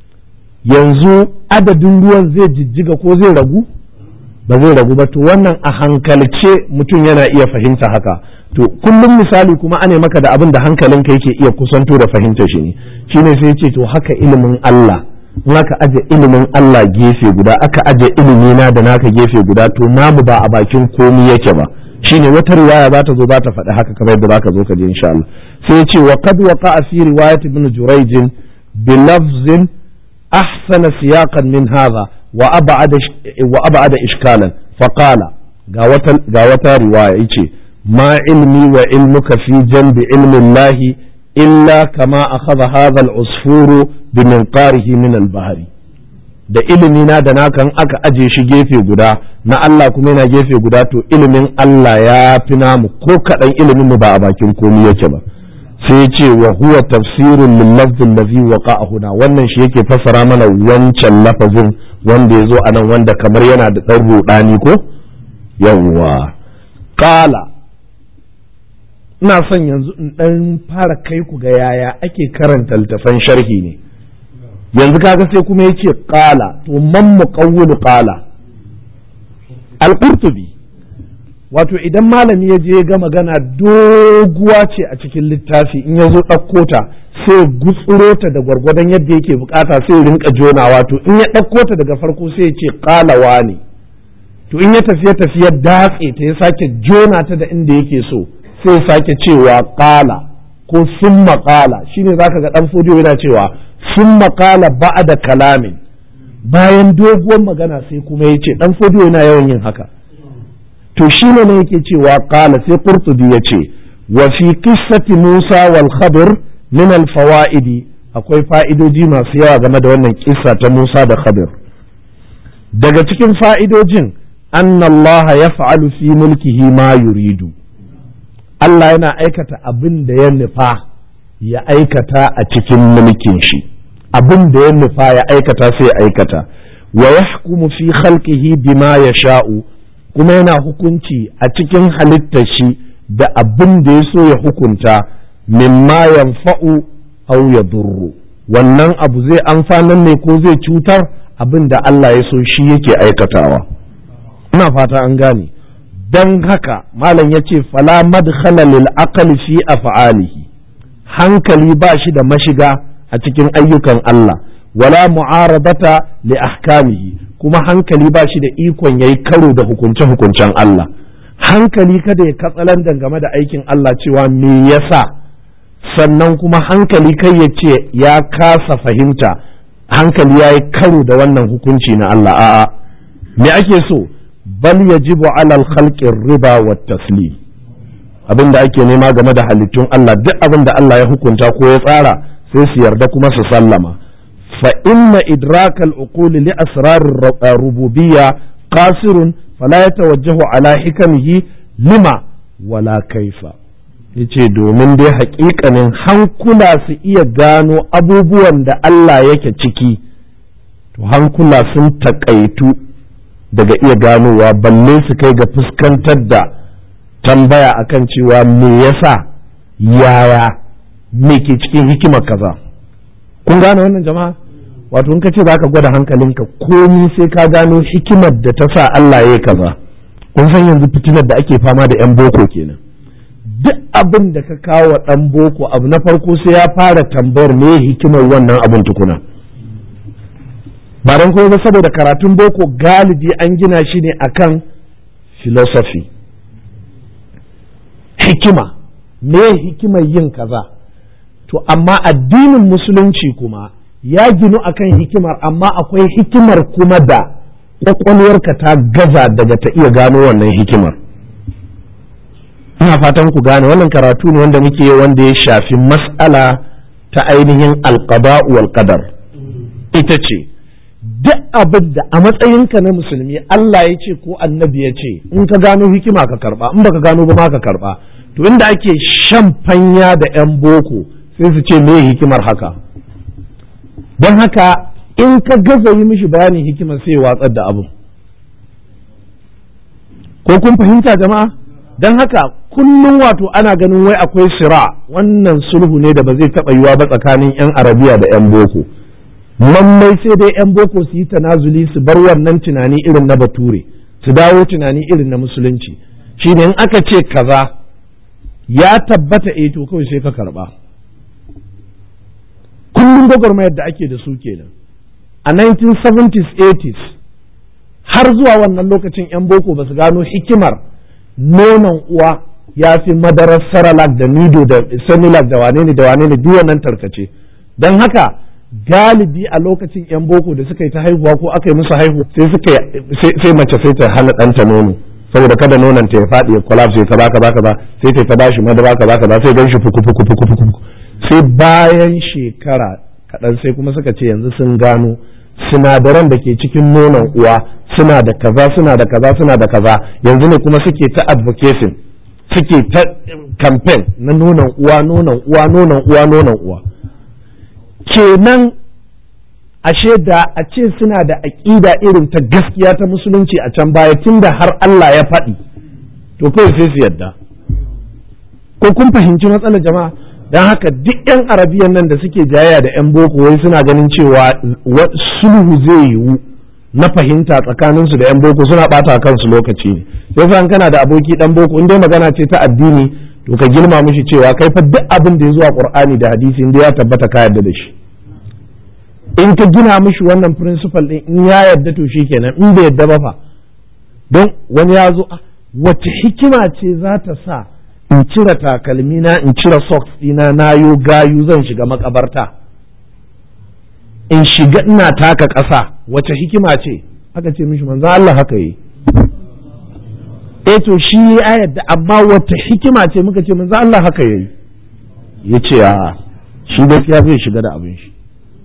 yanzu adadin ruwan zai jijjiga ko zai ragu ba zai ragu ba to wannan a hankalce mutum yana iya fahimta haka to kullum misali kuma ane maka da abin da hankalinka yake iya kusanto da fahimta shi ne shine sai ce to haka ilimin Allah in aka aje ilimin Allah gefe guda aka aje ilimi na da naka gefe guda to namu ba a bakin komi yake ba shine wata riwaya za ta zo za ta faɗi haka kamar yadda zaka zo ka je insha Allah sai ce wa qad waqa fi riwayat ibn Jurayj bi lafzin ahsana siyaqan min hadha wa ab'ada wa ab'ada ishkalan fa qala ga wata ga wata riwaya yace ma ilmi wa ilmuka fi janbi ilmi Allah illa kama akhadha hadha al-usfuru bi minqarihi min al-bahri da ilimi na da nakan aka aje shi gefe guda na Allah kuma yana gefe guda to ilimin Allah ya fi namu ko kaɗan ilimin mu ba a bakin komi yake ba sai ce wa huwa tafsirun lil lafzin ladhi waqa'a huna wannan shi yake fassara mana wancan lafazin wanda ya zo a nan wanda kamar yana da ɗan ruɗani ko yawwa qala ina son yanzu in ɗan fara kai ku ga yaya ake karanta littafan sharhi ne yanzu kaga sai kuma ya ce ƙala to man muqawwilu ƙala al-qurtubi wato idan malami ya je ga magana doguwa ce a cikin littafi in ya zo ɗauko ta sai gutsuro ta da gwargwadon yadda yake bukata sai rinka jona wato in ya ɗauko ta daga farko sai ya ce ƙalawa ne to in ya tafiye tafiye datse ta ya sake jona ta da inda yake so sai ya sake cewa ƙala ko summa ƙala shine zaka ga ɗan fodiyo yana cewa sun makala ba'a da kalamin bayan doguwar magana sai kuma ya ce ɗan fodiyo yana yawan yin haka to shi ne yake cewa kala sai qurtubi ya ce wa fi qissati musa wal khadir min al fawaidi akwai fa'idoji masu yawa game da wannan kissa ta musa da khadir daga cikin fa'idojin anna allaha yaf'alu fi mulkihi ma yuridu Allah yana aikata abin da ya nufa ya aikata a cikin mulkin shi abin da ya nufa ya aikata sai ya aikata wa yahkumu fi khalqihi bima yasha'u kuma yana hukunci a cikin halittar shi da abin da ya so ya hukunta mimma yanfa'u aw yadurru wannan abu zai amfanar ne ko zai cutar abin da Allah ya so shi yake aikatawa ina fata an gane don haka malam ya ce fala madkhala lil aqli fi af'alihi hankali ba shi da mashiga a cikin ayyukan Allah wala mu'aradata li ahkamihi kuma hankali ba shi da ikon yayi karo da hukunce hukuncen Allah hankali kada ya katsalandan game da aikin Allah cewa me yasa sannan kuma hankali kai ya ce ya kasa fahimta hankali ya yi karo da wannan hukunci na Allah a'a me ake so bal yajibu alal khalqir riba wa taslim abin da ake nema game da halittun Allah duk abin da Allah ya hukunta ko ya tsara sai su yarda kuma su sallama fa inna idrak al uqul li asrar rububiyya qasirun fala yatawajjahu ala hikamihi lima wala kaifa yace domin dai haƙiƙanin hankula su iya gano abubuwan da Allah yake ciki to hankula sun taƙaitu daga iya ganowa balle su kai ga fuskantar da tambaya akan cewa me yasa yaya me ke cikin hikimar kaza kun gane wannan jama'a wato in ka ce zaka gwada hankalinka komi sai ka gano hikimar da ta sa Allah ya kaza kun san yanzu fitinar da ake fama da yan boko kenan duk abin da ka kawo dan boko abu na farko sai ya fara tambayar me hikimar wannan abin tukuna ba don kuma ba saboda karatun boko galibi an gina shi ne akan philosophy hikima me hikimar yin kaza to amma addinin musulunci kuma ya ginu akan hikimar amma akwai hikimar kuma da kwakwalwarka ta gaza daga ta iya gano wannan hikimar ina fatan ku gane wannan karatu ne wanda muke wanda ya shafi mas'ala ta ainihin alqada wal qadar ita ce duk abin da a matsayinka na musulmi Allah ya ce ko annabi ya ce in ka gano hikima ka karba in baka gano ba ma ka karba to inda ake shan fanya da 'yan boko sai su ce me hikimar haka don haka in ka gaza yi mishi bayanin hikimar sai watsar da abu ko kun fahimta jama'a don haka kullum wato ana ganin wai akwai sira wannan sulhu ne da ba zai taɓa yiwa ba tsakanin 'yan arabiya da 'yan boko lallai sai dai 'yan boko su yi tanazuli su bar wannan tunani irin na bature su dawo tunani irin na musulunci shi ne in aka ce kaza ya tabbata eh to kawai sai ka karba kullum gwagwarmayar da ake da su kenan a 1970s 80s har zuwa wannan lokacin 'yan boko ba su gano hikimar nonon uwa ya fi madarar saralak da nido da senilak da wane ne da wane ne duk wannan tarkace don haka galibi a lokacin 'yan boko da suka yi ta haihuwa ko aka yi musu haihu sai suka sai mace sai ta hana ɗanta nono saboda kada nonon ta ya faɗi ya collapse ka baka baka ba sai ta ta bashi madara ka baka ba sai gan shi fuku fuku fuku fuku sai bayan shekara kaɗan sai kuma suka ce yanzu sun gano sinadaran da ke cikin nonon uwa suna da kaza suna da kaza suna da kaza yanzu ne kuma suke ta advocating suke ta campaign na nonon uwa nonon uwa nonon uwa nonon uwa kenan ashe da a ce suna da aƙida irin ta gaskiya ta musulunci a can baya tunda har Allah ya faɗi to kawai sai su yadda ko kun fahimci matsalar jama'a don haka duk 'yan arabiyan nan da suke jayaya da 'yan boko wai suna ganin cewa sulhu zai yiwu na fahimta tsakaninsu da 'yan boko suna ɓata kansu lokaci ne sai fa kana da aboki dan boko in dai magana ce ta addini to ka girma mishi cewa kai fa duk abin da ya zuwa qur'ani da hadisi in ya tabbata ka yarda da shi in ka gina mishi wannan principle din in ya yarda to kenan in bai yarda ba fa don wani ya zo wace hikima ce za ta sa in cire takalmina in cire socks dina na yo gayu zan shiga makabarta in shiga ina taka ƙasa wace hikima ce aka ce mishi manzo Allah haka yi eh to shi ya yadda amma wata hikima ce muka ce manzo Allah haka yayi yace a shi gaskiya zai shiga da abin shi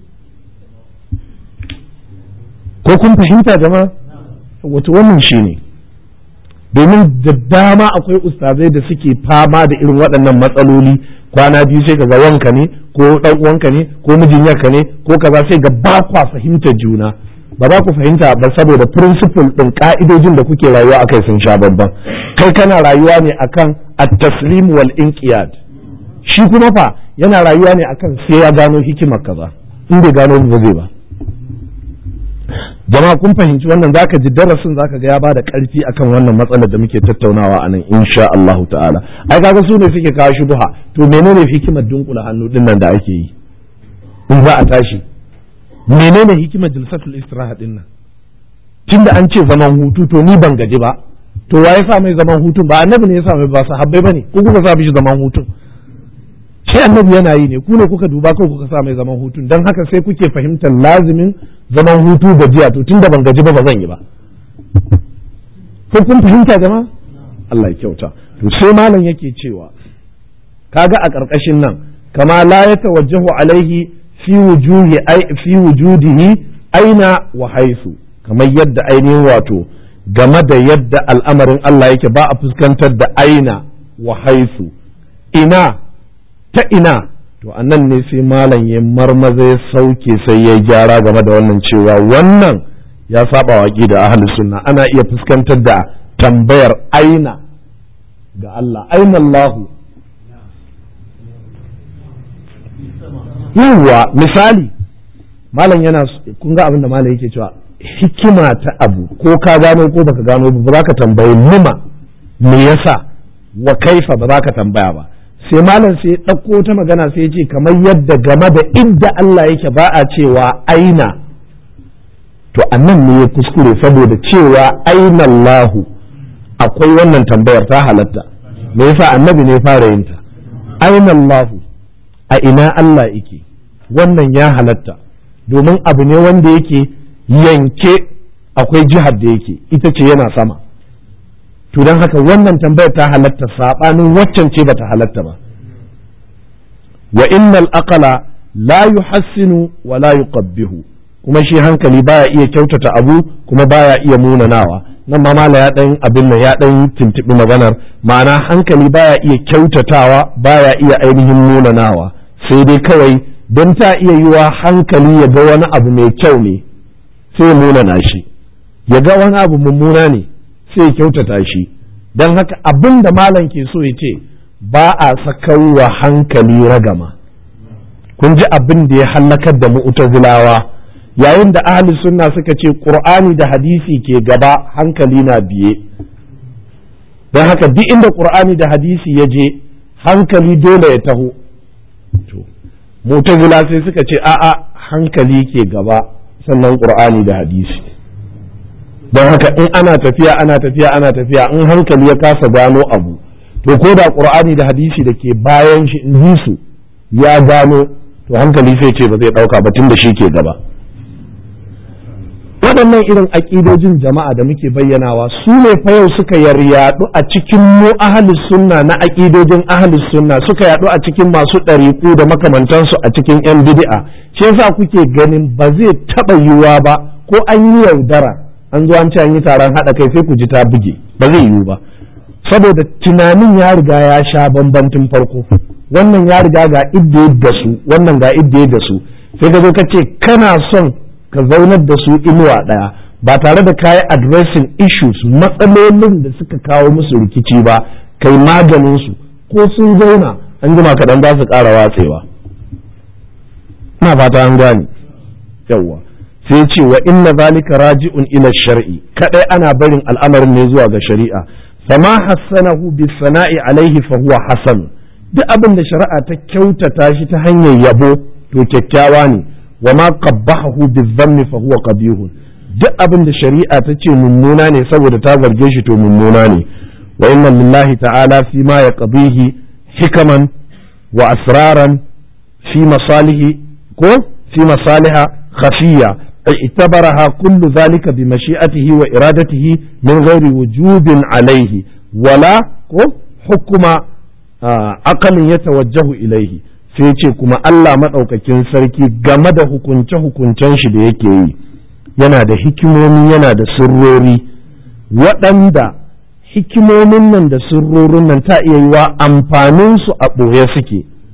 ko kun fahimta jama'a wato wannan shi ne domin da dama akwai ustazai da suke fama da irin waɗannan matsaloli kwana biyu sai ga wanka ne ko dan uwanka ne ko mijin yarka ne ko kaza sai ga ba kwa fahimtar juna ba za ku fahimta ba saboda principle din ka'idojin da kuke rayuwa akai sun sha babban kai kana rayuwa ne akan at-taslim wal inqiyad shi kuma fa yana rayuwa ne akan sai ya gano hikimar kaza in bai gano ba zai ba jama'a kun fahimci wannan zaka ji darasin zaka ga ya bada karfi akan wannan matsalar da muke tattaunawa a nan insha Allah ta'ala ai kaga su ne suke kawo shubha to menene hikimar dunkula hannu din nan da ake yi in za a tashi menene hikimar jilsatul istiraha din nan tunda an ce zaman hutu to ni ban gaji ba to wa ya sa mai zaman hutun ba annabi ne ya sa mai ba sahabbai bane ko kuka sa mishi zaman hutun sai annabi yana yi ne ku ne kuka duba ko kuka sa mai zaman hutun dan haka sai kuke fahimtar lazimin zaman hutu gajiya to tunda ban gaji ba ba zan yi ba ko kun fahimta jama'a Allah ya kyauta to sai malam yake cewa kaga a ƙarƙashin nan kama la ya tawajjahu alaihi fi wujuhi fi wujudihi aina wa haisu kamar yadda ainihin wato game da yadda al'amarin Allah yake ba a fuskantar da aina wa haisu ina ta ina to annan ne sai malam ya marmaza ya sauke sai ya gyara game da wannan cewa wannan ya saba wa da ahli sunna ana iya fuskantar da tambayar aina ga Allah aina Allahu yawwa misali malam yana kun ga abin da malam yake cewa hikima ta abu ko ka gano ko baka gano ba za ka tambayi lima me yasa wa kaifa ba za ka tambaya ba sai malam sai ɗauko ta magana sai ce kamar yadda game da inda Allah yake ba a cewa aina to annan ne ya kuskure saboda cewa aina Allahu akwai wannan tambayar ta halatta me yasa annabi ne fara yin ta aina Allahu a ina Allah yake wannan ya halatta domin abu ne wanda yake yanke akwai jihar da yake ita ce yana sama to don haka wannan tambayar ta halatta saɓanin waccan ce bata halatta ba wa innal aqala la yuhassinu wa la yuqabbihu kuma shi hankali baya iya kyautata abu kuma baya iya munanawa nan ma mala ya dan abin nan ya dan tuntubi maganar ma'ana hankali baya iya kyautatawa baya iya ainihin munanawa sai dai kawai don ta iya yiwa hankali ya ga wani abu mai kyau ne sai ya munana shi ya ga wani abu mummuna ne sai ya kyautata shi don haka abin da malam ke so ya ce ba a sakawa hankali ragama kun ji abin da ya hallakar da mu'tazilawa yayin da ahli sunna suka ce qur'ani da hadisi ke gaba hankali na biye don haka duk inda qur'ani da hadisi ya je hankali dole ya taho mu'tazila sai suka ce a'a hankali ke gaba sannan qur'ani da hadisi don haka in ana tafiya ana tafiya ana tafiya in hankali ya kasa gano abu to ko da qur'ani da hadisi da ke bayan shi in su ya gano to hankali sai ce ba zai dauka ba tun da shi ke gaba waɗannan irin aƙidojin jama'a da muke bayyanawa su ne fa yau suka yaryadu a cikin mu ahalus sunna na aƙidojin ahalus sunna suka yaɗu a cikin masu ɗariƙu da makamantansu a cikin yan bid'a shi yasa kuke ganin ba zai taɓa yiwuwa ba ko an yi yaudara an zo an ce an yi taron haɗa kai sai ku ji ta buge ba zai yiwu ba saboda tunanin ya riga ya sha bambantin farko wannan ya riga ga idda da su wannan ga idda da su sai ka zo ka ce kana son ka zaunar da su inuwa ɗaya ba tare da kayi addressing issues matsalolin da suka kawo musu rikici ba kai maganin su ko sun zauna an jima kaɗan za su ƙara watsewa ina fata an gane yawwa sai ce wa inna zalika raji'un ila shar'i kadai ana barin al'amarin ne zuwa ga shari'a fama hassanahu bi sana'i alaihi fa huwa hasan duk abin da shari'a ta kyautata shi ta hanyar yabo to kyakkyawa ne wa ma qabbahu bi dhammi fa huwa qabihun duk abin da shari'a ta ce mummuna ne saboda ta zarge shi to mummuna ne wa inna lillahi ta'ala fi ma yaqdihi hikaman wa asraran fi masalihi ko fi masaliha khafiyya اعتبرها كل ذلك بمشيئته وإرادته من غير وجوب عليه ولا حكم عقل يتوجه إليه sai ce kuma Allah maɗaukakin sarki game da hukunce-hukuncen shi da yake yi yana da hikimomi yana da sirrori waɗanda hikimomin nan da sirrorin nan ta iya yiwa amfaninsu a ɓoye suke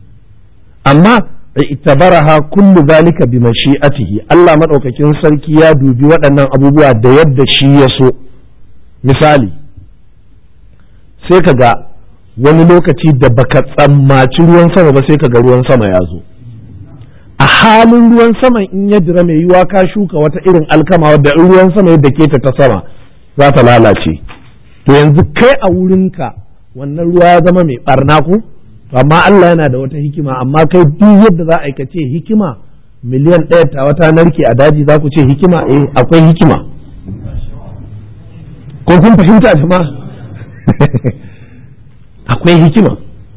amma itabaraha kullu zalika bi mashi'atihi Allah madaukakin sarki ya dubi waɗannan abubuwa da yadda shi ya so misali sai ka ga wani lokaci da baka tsammaci ruwan sama ba sai ka ga ruwan sama ya zo a halin ruwan sama in ya dira mai yiwa ka shuka wata irin alkama wadda in ruwan sama yadda ke ta ta sama za ta lalace to yanzu kai a wurinka wannan ruwa ya zama mai barna ku amma Allah yana da wata hikima amma kai duk yadda za a ce hikima miliyan ɗaya ta wata narke a daji za ku ce hikima eh akwai hikima ko kun fahimta jama'a akwai hikima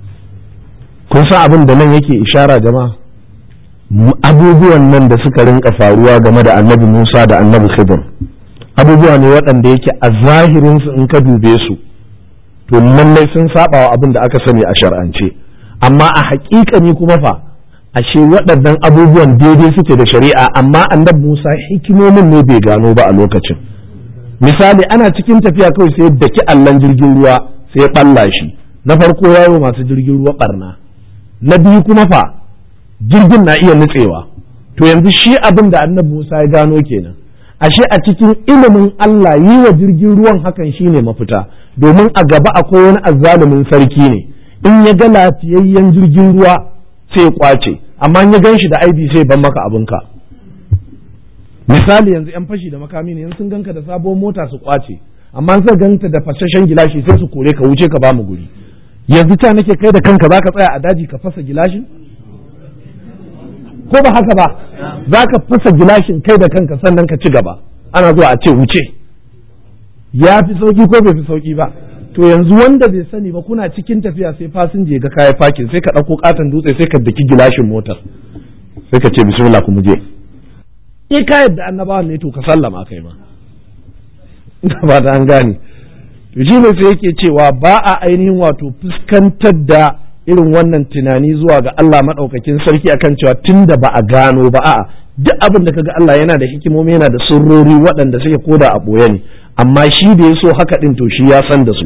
kun san abin da nan yake ishara jama'a abubuwan nan da suka rinka faruwa game da annabi Musa da annabi Khidir abubuwa ne waɗanda yake a zahirinsu in ka dube su to lallai sun saba wa abin da aka sani a shar'ance amma a haƙiƙani kuma fa ashe waɗannan abubuwan daidai suke da shari'a amma annabi Musa hikimomin ne bai gano ba a lokacin misali ana cikin tafiya kawai sai daki allon jirgin ruwa sai ɓalla shi na farko yawo masu jirgin ruwa barna na biyu kuma fa jirgin na iya nutsewa to yanzu shi abin da annabi Musa ya gano kenan ashe a cikin ilimin Allah yi wa jirgin ruwan hakan shine mafita domin a gaba akwai wani azzalumin sarki ne in ya ga lafiyayyen jirgin ruwa sai ya kwace amma in ya gan shi da aibi sai ban maka abinka misali yanzu yan fashi da makami ne yanzu sun ganka da sabon mota su kwace amma sai ganta da fasashen gilashi sai su kore ka wuce ka ba mu guri yanzu ta nake kai da kanka zaka tsaya a daji ka fasa gilashin ko ba haka ba za ka fasa gilashin kai da kanka sannan ka ci gaba ana zuwa a ce wuce ya fi sauki ko bai fi sauki ba to yanzu wanda bai sani ba kuna cikin tafiya sai fasinje ga kaya fakin sai ka ɗauko katon dutse sai ka daki gilashin motar sai ka ce bismillah ku muje in ka yadda annabawan ne to ka sallama kai ma ba da an gane to shi ne sai yake cewa ba a ainihin wato fuskantar da irin wannan tunani zuwa ga Allah maɗaukakin sarki akan cewa tun da ba a gano ba a'a duk abin da kaga Allah yana da hikimomi yana da sirrori waɗanda suke koda a ɓoye ne amma shi da ya so haka ɗin to shi ya san da su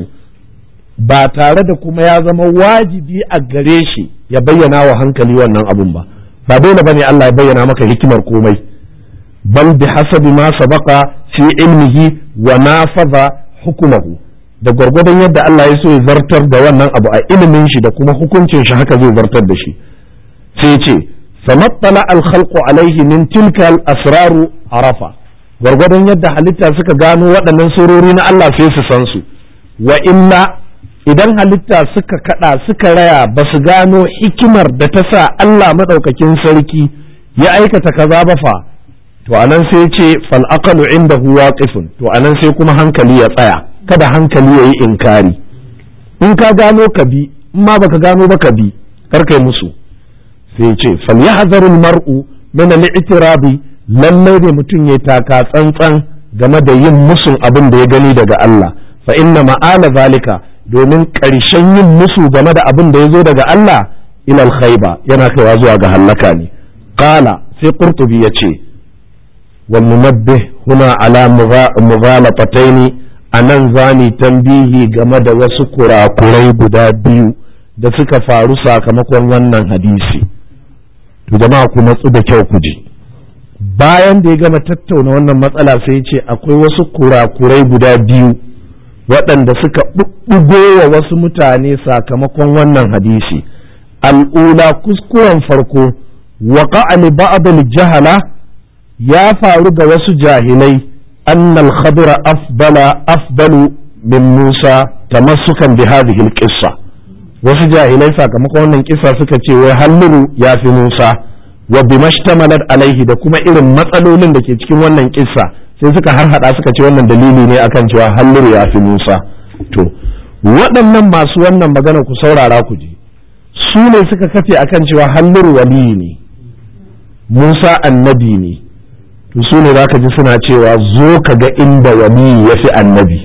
ba tare da kuma ya zama wajibi a gare shi ya bayyana wa hankali wannan abun ba ba dole bane Allah ya bayyana maka hikimar komai bal bi hasabi ma sabaqa fi ilmihi wa nafaza hukumahu da gwargwadon yadda Allah ya so ya zartar da wannan abu a ilimin shi da kuma hukuncin shi haka zai zartar da shi sai ce famattala al-khalqu alaihi min tilka al-asraru arafa gwargwadon yadda halitta suka gano waɗannan surori na Allah sai su san su wa illa idan halitta suka kada suka raya ba su gano hikimar da ta sa Allah madaukakin sarki ya aikata kaza ba fa to anan sai ce fal aqalu indahu waqifun to anan sai kuma hankali ya tsaya kada hankali ya yi inkari in ka gano ka bi in ma baka gano ba ka bi kar kai musu sai ce falyahzarul mar'u min al-i'tirabi lallai ne mutum ya taka tsantsan game da yin musun abin da ya gani daga Allah fa inna ma'ala zalika domin ƙarshen yin musu game da abin da ya zo daga Allah ilal khaiba yana kaiwa zuwa ga hallaka ne qala sai qurtubi ya ce wal munabbih huna ala mughalataini a nan za mu tambihi game da wasu kurakurai guda biyu da suka faru sakamakon wannan hadisi to jama'a ku matsu da kyau ku ji bayan da ya gama tattauna wannan matsala sai ce akwai wasu kurakurai guda biyu waɗanda suka ɓuɓɓugo wa wasu mutane sakamakon wannan hadisi al'ula kuskuren farko waƙa li ba'd jahala ya faru ga wasu jahilai أن الخضر أفضل أفضل من موسى تمسكا بهذه القصة wasu jahilai sakamakon wannan kisa suka ce wai halluru ya fi Musa wa bimashtamalat alaihi da kuma irin matsalolin da ke cikin wannan kisa sai suka harhaɗa suka ce wannan dalili ne akan cewa halluru ya fi Musa to waɗannan masu wannan magana ku saurara ku ji su ne suka kafe akan cewa halluru waliyi ne Musa annabi ne to su ne zaka ji suna cewa zo ka ga inda wali ya fi annabi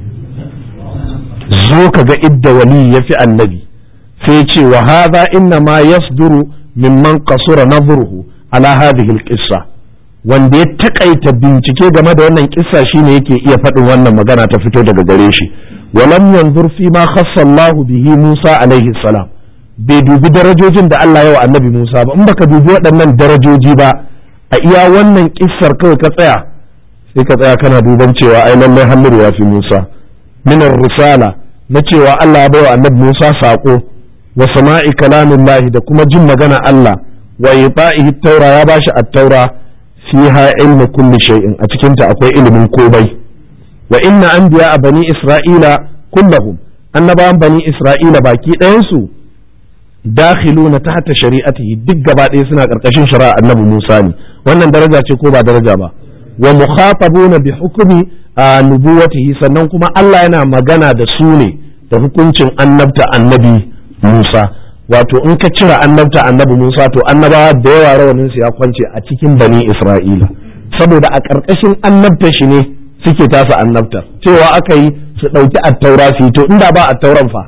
zo ka ga inda wali ya fi annabi sai ce wa hadha inna ma yasduru mimman qasura nazruhu ala hadhihi alqissa wanda ya takaita bincike game da wannan kissa shine yake iya faɗin wannan magana ta fito daga gare shi walam yanzur fi ma khassa Allah bihi Musa alaihi salam bai dubi darajojin da Allah ya wa annabi Musa ba in baka dubi waɗannan darajoji ba a iya wannan kissar kawai ka tsaya sai ka tsaya kana duban cewa ai lallai Hamiru ya fi Musa minar risala na cewa Allah ya baiwa annabi Musa saƙo wa sama'i kalamin da kuma jin magana Allah wa yita'ihi taura ya bashi at-taura fiha ilmu kulli shay'in a cikin ta akwai ilimin komai wa inna anbiya bani isra'ila kullahum annabawan bani isra'ila baki ɗayan su dakhiluna tahta shari'atihi duk gaba ɗaya suna karkashin shari'a annabi Musa ne wannan daraja ce ko ba daraja ba wa mukhatabuna bi hukmi nubuwatihi sannan kuma Allah yana magana da su ne da hukuncin annabta annabi Musa wato in ka cire annabta annabi Musa to annabawa da yawa rawanin su ya kwance a cikin bani Isra'ila saboda a ƙarƙashin annabta shi ne suke tasa annabta cewa aka yi su ɗauki attaura su yi to inda ba attauran fa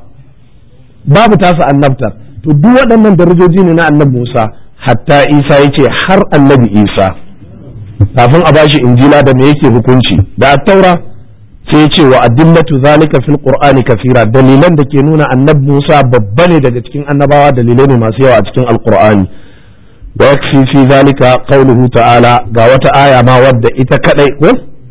babu tasa annabtar to duk waɗannan darajoji ne na annabi Musa hatta Isa yace har annabi Isa kafin a bashi injila da me yake hukunci da attaura sai ya ce wa adillatu zalika fil qur'ani kafira dalilan da ke nuna annabi Musa babba ne daga cikin annabawa dalilai ne masu yawa a cikin alqur'ani wa yakfi fi zalika qawluhu ta'ala ga wata aya ma wadda ita kadai ko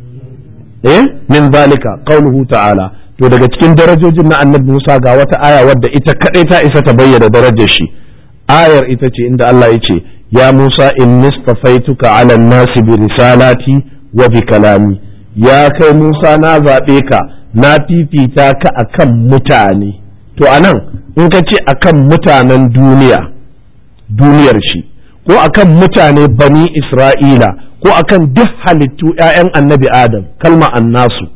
eh min zalika qawluhu ta'ala to daga cikin darajojin na annabi Musa ga wata aya wadda ita kadai ta isa ta bayyana darajar shi ayar ita ce inda Allah ya ce ya Musa inni stafaituka ala nasi bi risalati wa bi kalami ya kai Musa na zaɓe ka na fifita ka akan mutane to anan in ka ce akan mutanen duniya duniyar shi ko akan mutane bani Isra'ila ko akan duk halittu ‘ya'yan annabi Adam kalma annasu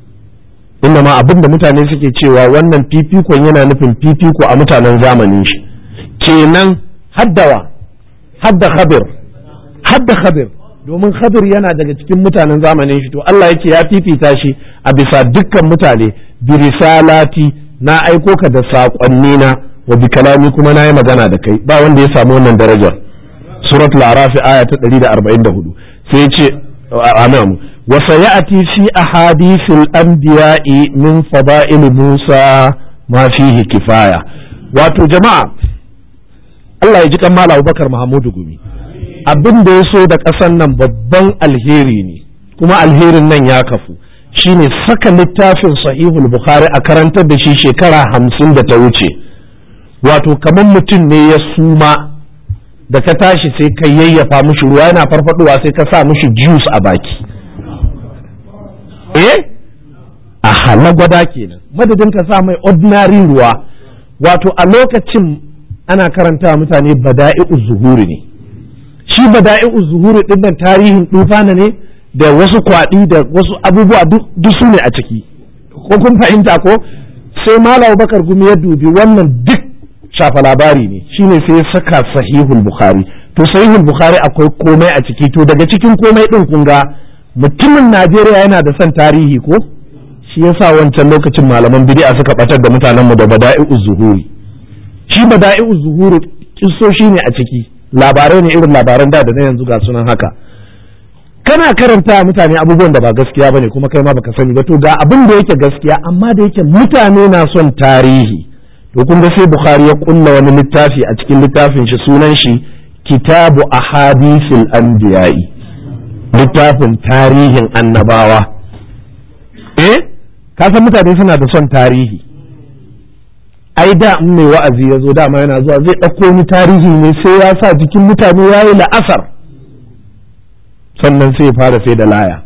inda ma abin da mutane suke cewa wannan fifikon yana nufin fifiko a mutanen zamanin shi kenan haddawa hadda khabir hadda khabir domin khabir yana daga cikin mutanen zamanin shi to Allah yake ya fifita shi a bisa dukkan mutane bi risalati na aiko ka da saƙonni na wa bi kalami kuma na yi magana da kai ba wanda ya samu wannan darajar suratul arafi aya ta 144 sai ce amin wa sayati fi ahadithil anbiya'i min fada'il Musa ma fihi kifaya wato jama'a Allah ya ji kan Malam Abubakar Muhammadu Gumi abin da ya so da ƙasan nan babban alheri ne kuma alherin nan ya kafu shine saka littafin sahihul bukhari a karantar da shi shekara hamsin da ta wuce wato kamar mutum ne ya suma da ka tashi sai ka yayyafa mushi ruwa yana farfaduwa sai ka sa mushi juice a baki eh a halagwada kenan madadin ka sa mai ordinary ruwa wato a lokacin ana karanta mutane bada'i'u zuhuri ne shi bada'i'u zuhuri din nan tarihin dufana ne da wasu kwaɗi da wasu abubuwa duk su ne a ciki ko kun fahimta ko sai malam bakar gumi ya dubi wannan duk shafa labari ne shine sai ya saka sahihul bukhari to sahihul bukhari akwai komai a ciki to daga cikin komai din kun ga mutumin najeriya yana da son tarihi ko shi yasa wancan lokacin malaman bid'a suka batar da mutanen mu da bada'i'u zuhuri shi bada'i'u zuhuri kissoshi ne a ciki labarai ne irin labaran da da na yanzu ga sunan haka kana karanta mutane abubuwan da ba gaskiya bane kuma kai ma baka sani ba to ga abin da yake gaskiya amma da yake mutane na son tarihi to kun ga sai bukhari ya kulla wani littafi a cikin littafin shi sunan shi kitabu ahadisil anbiya'i littafin tarihin annabawa eh ka san mutane suna da son tarihi ai da in mai wa'azi ya zo dama yana zuwa zai ɗauko wani tarihi ne sai ya sa jikin mutane ya yi la'asar sannan sai ya fara sai da laya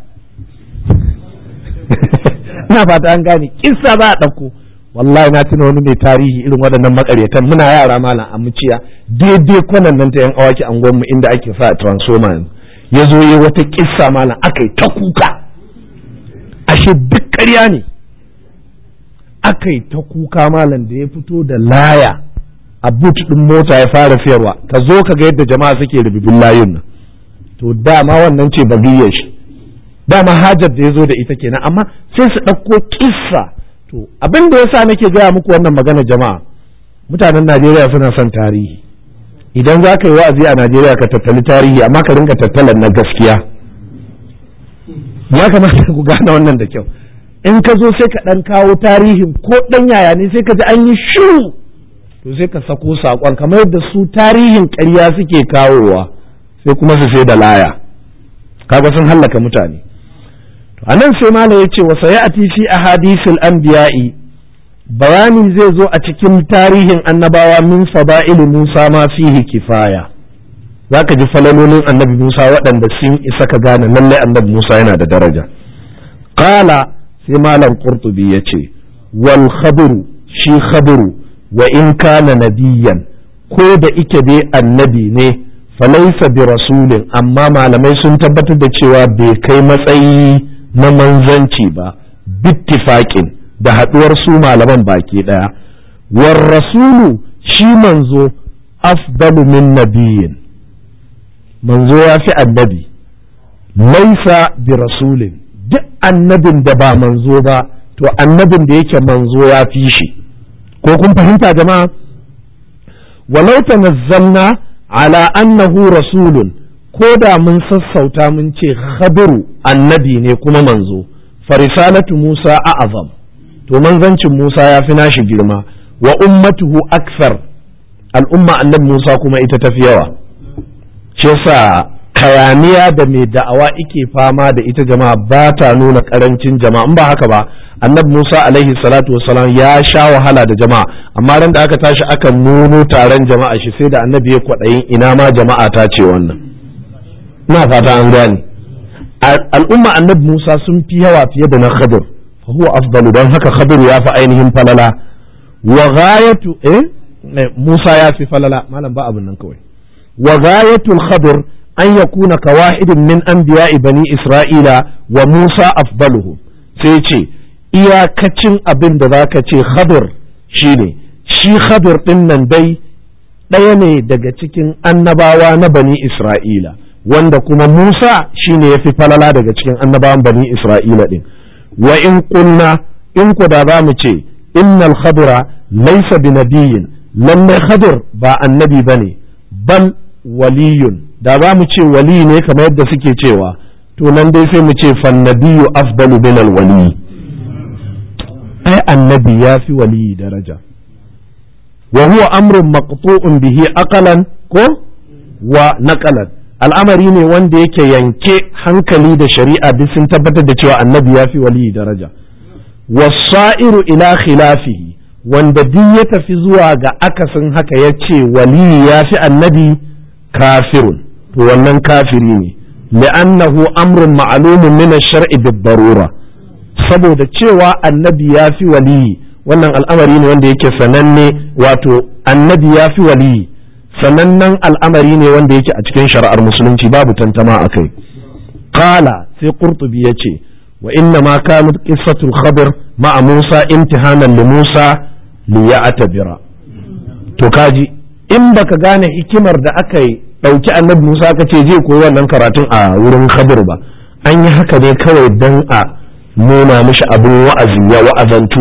ina fata an gane kissa za a ɗauko wallahi na tuna wani mai tarihi irin waɗannan makaryatan muna yara malam a muciya daidai kwanan nan ta yan awaki angonmu inda ake sa transformer ya zo yi wata kissa malam aka yi ta kuka ashe duk ƙarya ne aka yi ta kuka malam da ya fito da laya a but ɗin mota ya fara siyarwa ka zo ka ga yadda jama'a suke rububin layun nan to dama wannan ce bagiyar shi dama hajar da ya zo da ita kenan amma sai su ɗauko kissa to abin da yasa nake gaya muku wannan magana jama'a mutanen najeriya suna son tarihi idan za ka yi wa'azi a najeriya ka tattali tarihi amma ka rinka tattalan na gaskiya ya kamata ku gane wannan da kyau in ka zo sai ka ɗan kawo tarihin ko ɗan yaya ne sai ka ji an yi shiru to sai ka sako saƙon kamar yadda su tarihin ƙarya suke kawowa sai kuma su sai da laya kaga sun hallaka mutane to anan sai malam ya ce wa sayati fi ahadisil anbiya'i bayani zai zo a cikin tarihin annabawa min fada'il Musa ma fihi kifaya zaka ji falalolin annabi Musa waɗanda sun isa ka gane lallai annabi Musa yana da daraja qala sai malam qurtubi yace wal khabru shi khabru wa in kana nabiyan ko da ike dai annabi ne falaisa bi rasulin amma malamai sun tabbatar da cewa bai kai matsayi na manzanci ba bittifaƙin da haɗuwar su malaman baki ɗaya war rasulu shi manzo afdalu min nabiyin manzo ya fi annabi laisa bi rasulin duk annabin da ba manzo ba to annabin da yake manzo ya fi shi ko kun fahimta jama'a walau tanazzalna ala annahu rasulun ko da mun sassauta mun ce khabiru annabi ne kuma manzo farisalatu Musa a'azam to manzancin Musa ya fi nashi girma wa ummatuhu aksar al'umma annabi Musa kuma ita tafi yawa ce sa kayaniya da mai da'awa ike fama da ita jama'a ba ta nuna karancin jama'a in ba haka ba annabi Musa alaihi salatu wasalam ya sha wahala da jama'a amma ran da aka tashi aka nuno taron jama'a shi sai da annabi ya kwaɗayin ina ma jama'a ta ce wannan ina fata an gane al'umma annabi Musa sun fi yawa fiye da na Khadir fa huwa afdalu dan haka Khadir ya fi ainihin falala wa ghayatu eh Musa ya fi falala malam ba abin nan kawai wa ghayatul Khadir an yakuna ka wahidin min anbiya'i bani Isra'ila wa Musa afdaluhu sai ce iyakacin abin da za ka ce khadir shi ne shi khadir ɗin nan dai ɗaya ne daga cikin annabawa na bani isra'ila wanda kuma musa shi ne ya fi falala daga cikin annabawan bani isra'ila ɗin wa in kunna in ku da za mu ce innal khadira laisa bi nabiyin lallai khadir ba annabi ba ne bal waliyun da za mu ce wali ne kamar yadda suke cewa to nan dai sai mu ce fannabiyu afdalu min al-wali ai annabi ya fi waliyi daraja wa huwa amrun maqtu'un bihi aqalan ko wa naqalan al'amari ne wanda yake yanke hankali da shari'a duk sun tabbatar da cewa annabi ya fi waliyi daraja wasa'iru ila khilafihi wanda duk ya tafi zuwa ga akasin haka ya ce waliyi ya fi annabi kafirun to wannan kafiri ne li'annahu amrun ma'lumun min ash-shar'i bid-darura saboda cewa annabi ya fi waliyi wannan al'amari ne wanda yake sananne wato annabi ya fi waliyi sanannen al'amari ne wanda yake a cikin shari'ar musulunci babu tantama a kai qala sai qurtubi ya ce wa inna ma kanat qissatul khabir ma'a musa imtihanan li musa li ya'tabira to kaji in baka gane hikimar da aka yi dauki annabi musa aka ce zai koyi wannan karatun a wurin khabir ba an yi haka ne kawai dan a nuna mishi abin wa'azi ya wa'azantu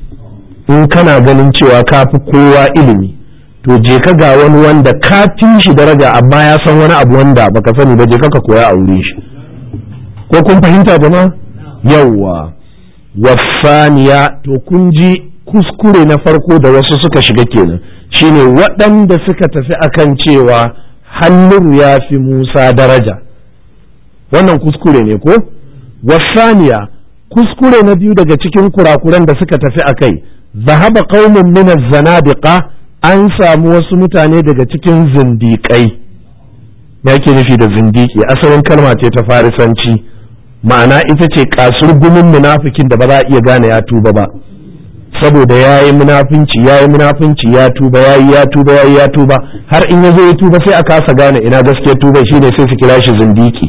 in kana ganin cewa ka fi kowa ilimi to je ka ga wani wanda ka fi shi daraja amma ya san wani abu wanda baka sani ba je ka koya a wurin shi ko kun fahimta jama'a yawwa wasaniya to kun ji kuskure na farko da wasu suka shiga kenan shine waɗanda suka tafi akan cewa hannun ya fi musa daraja wannan kuskure ne ko wasaniya kuskure na biyu daga cikin kurakuran da suka tafi a kai zahaba qaumun min zanadiqa an samu wasu mutane daga cikin zindiƙai me yake nufi da zindiki asalin kalma ce ta farisanci ma'ana ita ce kasur gumin munafikin da ba za a iya gane ya tuba ba saboda ya yi munafinci ya yi munafinci ya tuba ya yi ya tuba ya yi ya tuba har in ya zo ya tuba sai a kasa gane ina gaskiyar tuba shine sai su kira shi zindiki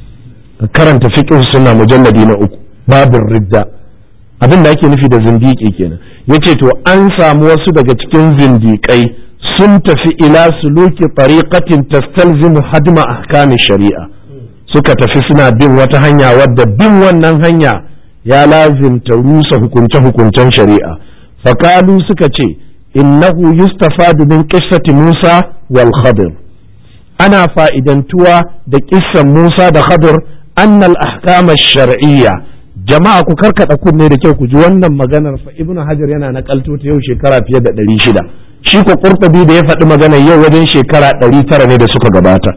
karanta fiqh suna mujalladi na uku babin ridda abin da ake nufi da zindiki kenan yace to an samu wasu daga cikin zindikai sun tafi ila suluki tariqatin tastalzimu hadma ahkami shari'a suka tafi suna bin wata hanya wadda bin wannan hanya ya lazimta rusa hukunce hukuncen shari'a fakalu suka ce innahu yustafadu min qissati Musa wal Khadir ana fa'idantuwa da kissan Musa da Khadir annal ahkama shar'iyya jama'a ku karkada kunne da kyau ku ji wannan maganar fa ibnu hajar yana nakalto ta yau shekara fiye da ɗari shida shi ko qurtubi da ya faɗi magana yau wajen shekara ɗari tara ne da suka gabata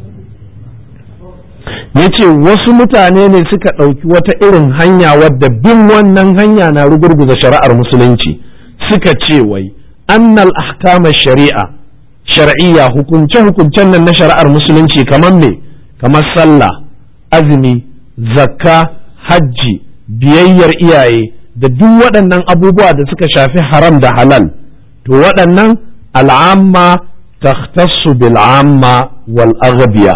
ya ce wasu mutane ne suka ɗauki wata irin hanya wadda bin wannan hanya na rugurguza shari'ar musulunci suka ce wai annal ahkama shari'a shar'iyya hukunce hukuncen nan na shari'ar musulunci kamar me kamar sallah azumi zakka hajji biyayyar iyaye da duk waɗannan abubuwa da suka shafi haram da halal to waɗannan al'amma takhtassu bil amma wal aghbiya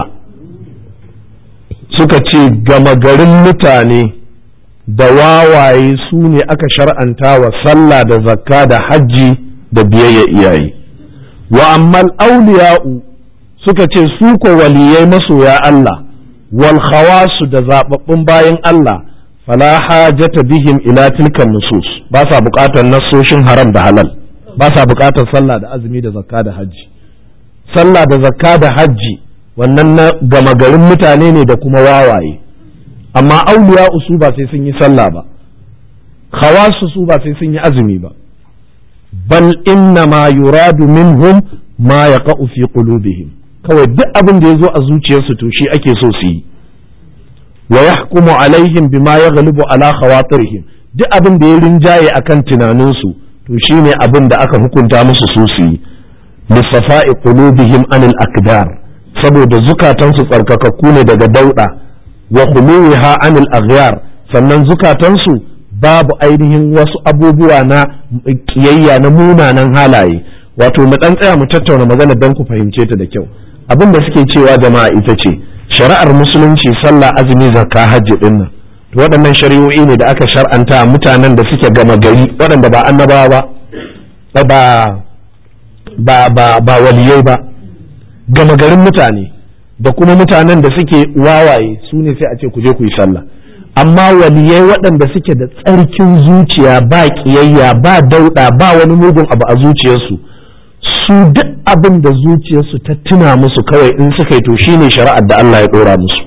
suka ce gama garin mutane da wawaye su ne aka shar'anta wa sallah da zakka da hajji da biyayya iyaye wa ammal auliya'u suka ce su ko waliyai masoya Allah wal khawasu da zababbun bayan Allah fala hajata bihim ila tilkan nusus ba sa bukatar nassoshin haram da halal ba sa bukatar sallah da azumi da zakka da hajji sallah da zakka da hajji wannan na gama garin mutane ne da kuma wawaye amma auliya su ba sai sun yi sallah ba khawasu su ba sai sun yi azumi ba bal inna ma yuradu minhum ma yaqa'u fi qulubihim kawai duk abin da ya zo a zuciyarsu to shi ake so su yi wa yahkumu alaihim bima yaghlibu ala khawatirihim duk abin da ya rinjaye akan tunaninsu to shine abin da aka hukunta musu su su yi lisafa'i qulubihim anil akdar saboda zukatansu tsarkakakku ne daga dauda wa khuluha anil aghyar sannan zukatansu babu ainihin wasu abubuwa na kiyayya na munanan halaye wato mu dan tsaya mu tattauna magana dan ku fahimce ta da kyau abin da suke cewa jama'a ita ce shari'ar musulunci sallah azumi zakka hajji din nan to waɗannan shari'o'i ne da aka shar'anta mutanen da suke gama gari waɗanda ba annabawa ba ba ba ba waliyai ba gama garin mutane da kuma mutanen da suke wawaye su ne sai a ce ku je ku yi sallah amma waliyai waɗanda suke da tsarkin zuciya ba ƙiyayya ba dauɗa ba wani mugun abu a zuciyarsu su duk abin da zuciyarsu ta tuna musu kawai in suka yi to shine shari'ar da Allah ya ɗora musu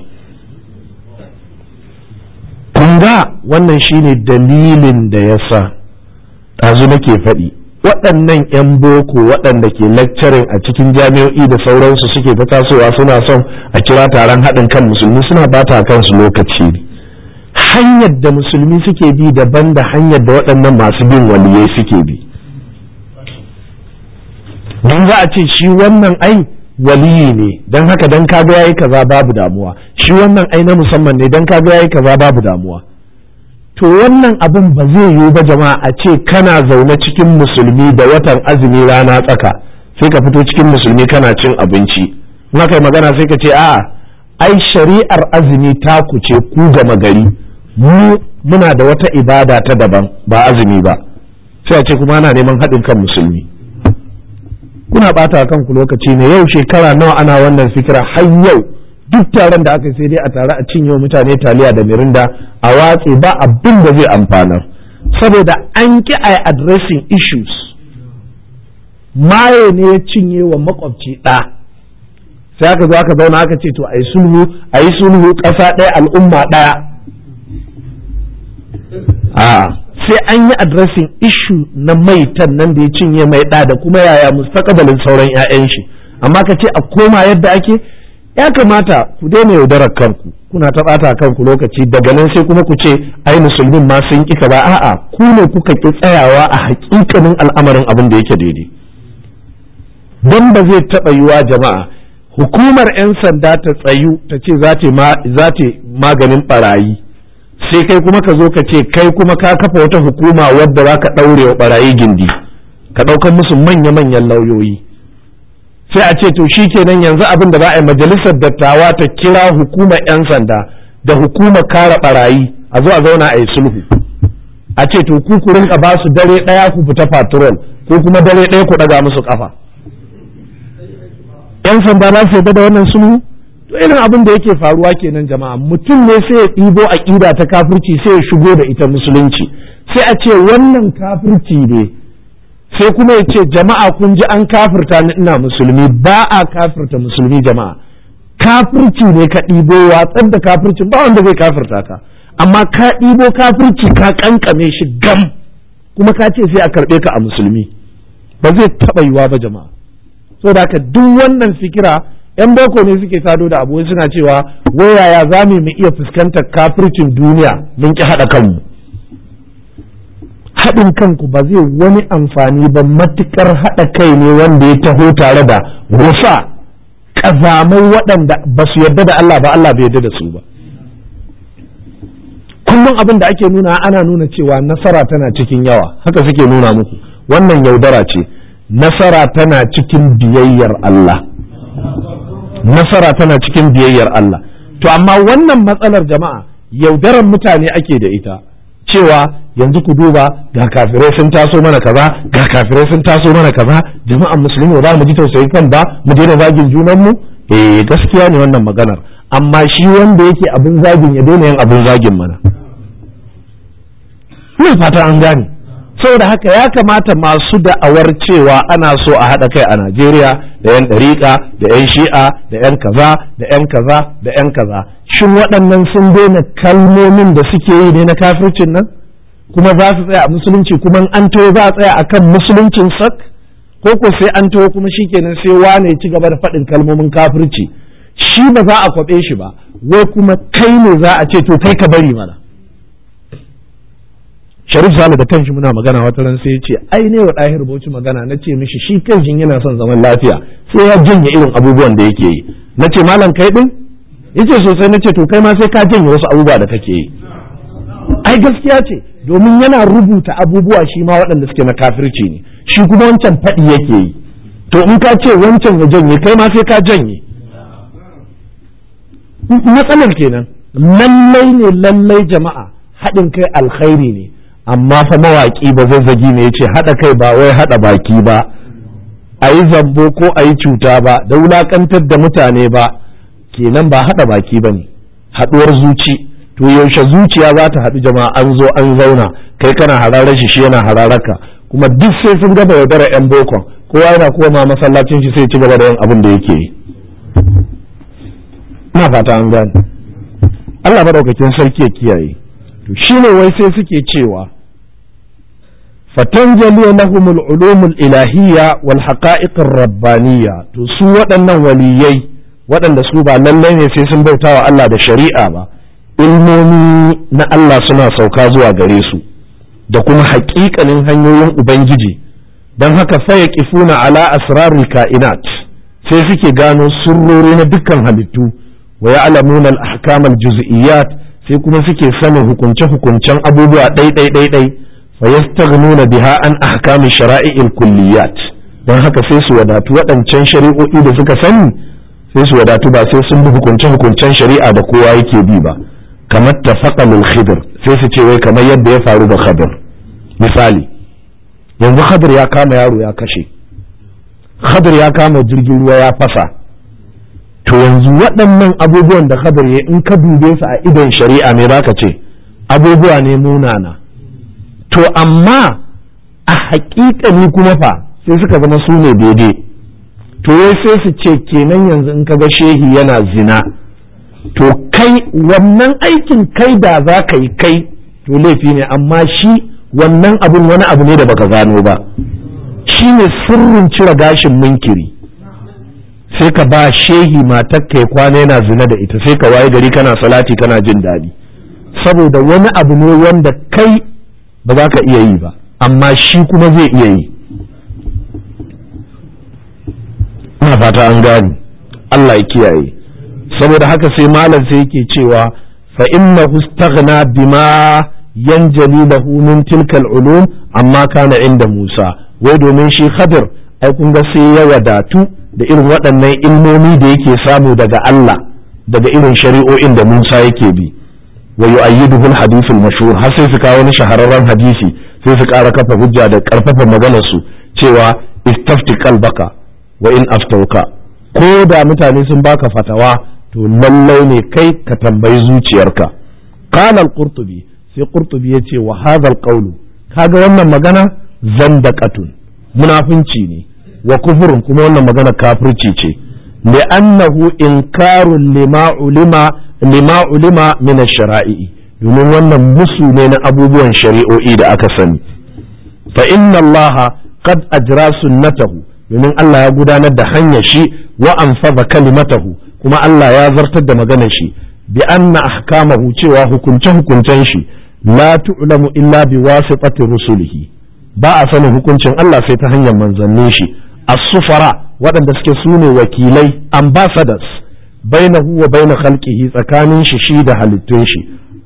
kun ga wannan shine dalilin da ya sa ɗazu nake faɗi waɗannan 'yan boko waɗanda ke lecturing a cikin jami'o'i da sauransu suke ta tasowa suna son a kira taron haɗin kan musulmi suna bata kansu lokaci ne hanyar da musulmi suke bi daban da hanyar da waɗannan masu bin waliyai suke bi don za a ce shi wannan ai waliyi ne don haka don kaga yayi kaza babu damuwa shi wannan ai na musamman ne don kaga yayi kaza babu damuwa to wannan abin ba zai yiwu ba jama'a a ce kana zaune cikin musulmi da watan azumi rana tsaka sai ka fito cikin musulmi kana cin abinci in kai magana sai ka ce a'a ai shari'ar azumi ta ku ce ku gama gari mu muna da wata ibada ta daban ba azumi ba sai a ce kuma ana neman haɗin kan musulmi kuna ɓata kanku lokaci ne yau shekara nawa ana wannan fikira har yau duk taron da aka sai dai a tare a cinye mutane taliya da mirinda a watse ba abin da zai amfana saboda an ki a addressing issues maye ne ya cinye wa makwabci ɗa sai aka zo aka zauna aka ce to a yi sulhu a yi sulhu ƙasa ɗaya al'umma ɗaya a sai an yi addressing issue na maitan nan da ya cinye mai ɗa da kuma yaya mustaqbalin sauran 'ya'yan shi amma ka ce a koma yadda ake ya kamata ku daina yaudarar kanku kuna ta ɓata kanku lokaci daga nan sai kuma ku ce ai musulmin ma sun ƙi ba a'a ku ne kuka ƙi tsayawa a haƙiƙanin al'amarin abin da yake daidai don ba zai taɓa yiwa jama'a hukumar 'yan sanda ta tsayu ta ce za ta maganin ɓarayi sai kai kuma ka zo ka ce kai kuma ka kafa wata hukuma wadda za ka ɗaure wa ɓarayi gindi ka ɗaukar musu manya-manyan lauyoyi sai a ce to shi kenan yanzu abin da za a yi majalisar dattawa ta kira hukumar 'yan sanda da hukumar kare barayi a zo a zauna a yi sulhu a ce to ku ku rinka ba su dare ɗaya ku fita patrol ko kuma dare ɗaya ku ɗaga musu kafa 'yan sanda za su yarda da wannan sulhu to irin abin da yake faruwa kenan jama'a mutum ne sai ya ɗibo aƙida ta kafirci sai ya shigo da ita musulunci sai a ce wannan kafirci ne sai kuma ya ce jama'a kun ji an kafirta ni ina musulmi ba a kafirta musulmi jama'a kafirci ne ka ɗibo watsar da kafircin ba wanda zai kafirta ka amma ka ɗibo kafirci ka kankame shi gam kuma ka ce sai a karɓe ka a musulmi ba zai taɓa yiwa ba jama'a so da haka duk wannan fikira yan boko ne suke sado da abu suna cewa wayaya za mu iya fuskantar kafircin duniya mun ki haɗa kanmu haɗin kanku ba zai wani amfani ba matukar haɗa kai ne wanda ya taho tare da rufa ƙazamai waɗanda ba su yarda da Allah ba Allah bai yarda da su ba kullum abin da ake nuna ana nuna cewa nasara tana cikin yawa haka suke nuna muku wannan yaudara ce nasara tana cikin biyayyar Allah nasara tana cikin biyayyar Allah to amma wannan matsalar jama'a yaudaran mutane ake da ita cewa yanzu ku duba ga kafirai sun taso mana kaza ga kafirai sun taso mana kaza jama'an musulmi ba mu ji tausayi kan ba mu daina zagin junan mu eh gaskiya ne wannan maganar amma shi wanda yake abin zagin ya daina yin abin zagin mana ina fata an gane saboda haka ya kamata masu da'awar cewa ana so a haɗa kai a Najeriya da 'yan ɗariƙa da 'yan shi'a da 'yan kaza da 'yan kaza da 'yan kaza shin waɗannan sun daina kalmomin da suke yi ne na kafircin nan kuma za su tsaya a musulunci kuma an to za a tsaya akan musuluncin sak ko ko sai an to kuma shikenan sai wane ci gaba da faɗin kalmomin kafirci shi ba za a kwaɓe shi ba wai kuma kai ne za a ce to kai ka bari mana sharif sale da kanshi muna magana wata ran sai ya ce ai ne wa ɗahir bauchi magana na ce mishi shi kanshi yana son zaman lafiya sai ya janye irin abubuwan da yake yi na ce malam kai ɗin ya ce sosai na ce to kai ma sai ka janye wasu abubuwa da kake yi ai gaskiya ce domin yana rubuta abubuwa shi ma waɗanda suke na kafirci ne shi kuma wancan faɗi yake yi to in ka ce wancan ya janye kai ma sai ka janye matsalar kenan lallai ne lallai jama'a haɗin kai alkhairi ne amma fa mawaƙi ba zazzagi ne ya ce haɗa kai ba wai haɗa baki ba a yi zambo ko a yi cuta ba da wulaƙantar da mutane ba kenan ba haɗa baki ba ne haɗuwar zuci to yaushe zuciya za ta haɗu jama'a an zo an zauna kai kana hararar shi shi yana hararaka kuma duk sai sun gaba yaudara yan bokon kowa yana koma masallacin shi sai ci gaba da yin abin da yake yi ina fata an gane Allah madaukakin sarki ya kiyaye to shine wai sai suke cewa fatanjali lahumul ulumul ilahiyya wal haqa'iqir rabbaniyya to su waɗannan waliyai waɗanda su ba lallai ne sai sun bautawa Allah da shari'a ba ilmomi na Allah suna sauka zuwa gare su da kuma haƙiƙanin hanyoyin ubangiji don haka faya kifuna ala asrarul ka'inat sai suke gano sirrori na dukkan halittu wa ya'lamuna al-ahkam al-juz'iyyat sai kuma suke sanin hukunce-hukuncen abubuwa ɗai-ɗai-ɗai fa yastaghnuna biha an ahkami shara'i'il kulliyat don haka sai su wadatu waɗancan shari'o'i da suka sani sai su wadatu ba sai sun bi hukunce-hukuncen shari'a da kowa yake bi ba kamar tafaqa lil khidr sai su ce wai kamar yadda ya faru da khadir misali yanzu khadir ya kama yaro ya kashe khadir ya kama jirgin ruwa ya fasa to yanzu waɗannan abubuwan da khadir ya in ka dube su a idon shari'a me zaka ce abubuwa ne munana to amma a haƙiƙani kuma fa sai suka zama su ne daidai to wai sai su ce kenan yanzu in ka ga shehi yana zina to kai wannan aikin kai da za ka yi kai to laifi ne amma shi wannan abun wani abu ne da baka gano ba shi ne sirrin cire gashin munkiri sai ka ba shehi matar kai kwana yana zina da ita sai ka waye gari kana salati kana jin daɗi saboda wani abu ne wanda kai ba za ka iya yi ba amma shi kuma zai iya yi ina fata an gani Allah ya kiyaye saboda haka sai malam sai yake cewa fa innahu istaghna bima yanjali lahu min tilka ulum amma kana inda Musa wai domin shi Khadir ai kun ga sai ya wadatu da irin waɗannan ilmomi da yake samu daga Allah daga irin shari'o'in da Musa yake bi wa yu'ayyiduhu al-hadith al-mashhur har sai su kawo wani shahararren hadisi sai su ƙara kafa hujja da ƙarfafa maganar su cewa istafti qalbaka wa in aftauka ko da mutane sun baka fatawa to lallai ne kai ka tambayi zuciyarka qala al-qurtubi sai qurtubi yace wa hadha al-qawlu kaga wannan magana zandaqatun munafinci ne wa kufurun kuma wannan magana kafirci ce li'annahu inkarun lima ulima lima ulima min ash-shara'i domin wannan musu ne na abubuwan shari'o'i da aka sani fa inna Allah qad ajra sunnatahu domin Allah ya gudanar da hanyar shi wa anfaza kalimatahu kuma Allah ya zartar da maganar shi bi anna ahkamahu cewa hukunce hukuncen shi la tu'lamu illa bi wasitati rusulihi ba a sanin hukuncin Allah sai ta hanyar manzannin shi as-sufara waɗanda suke sune wakilai ambassadors bainahu wa baina khalqihi tsakanin shi shi da halittun shi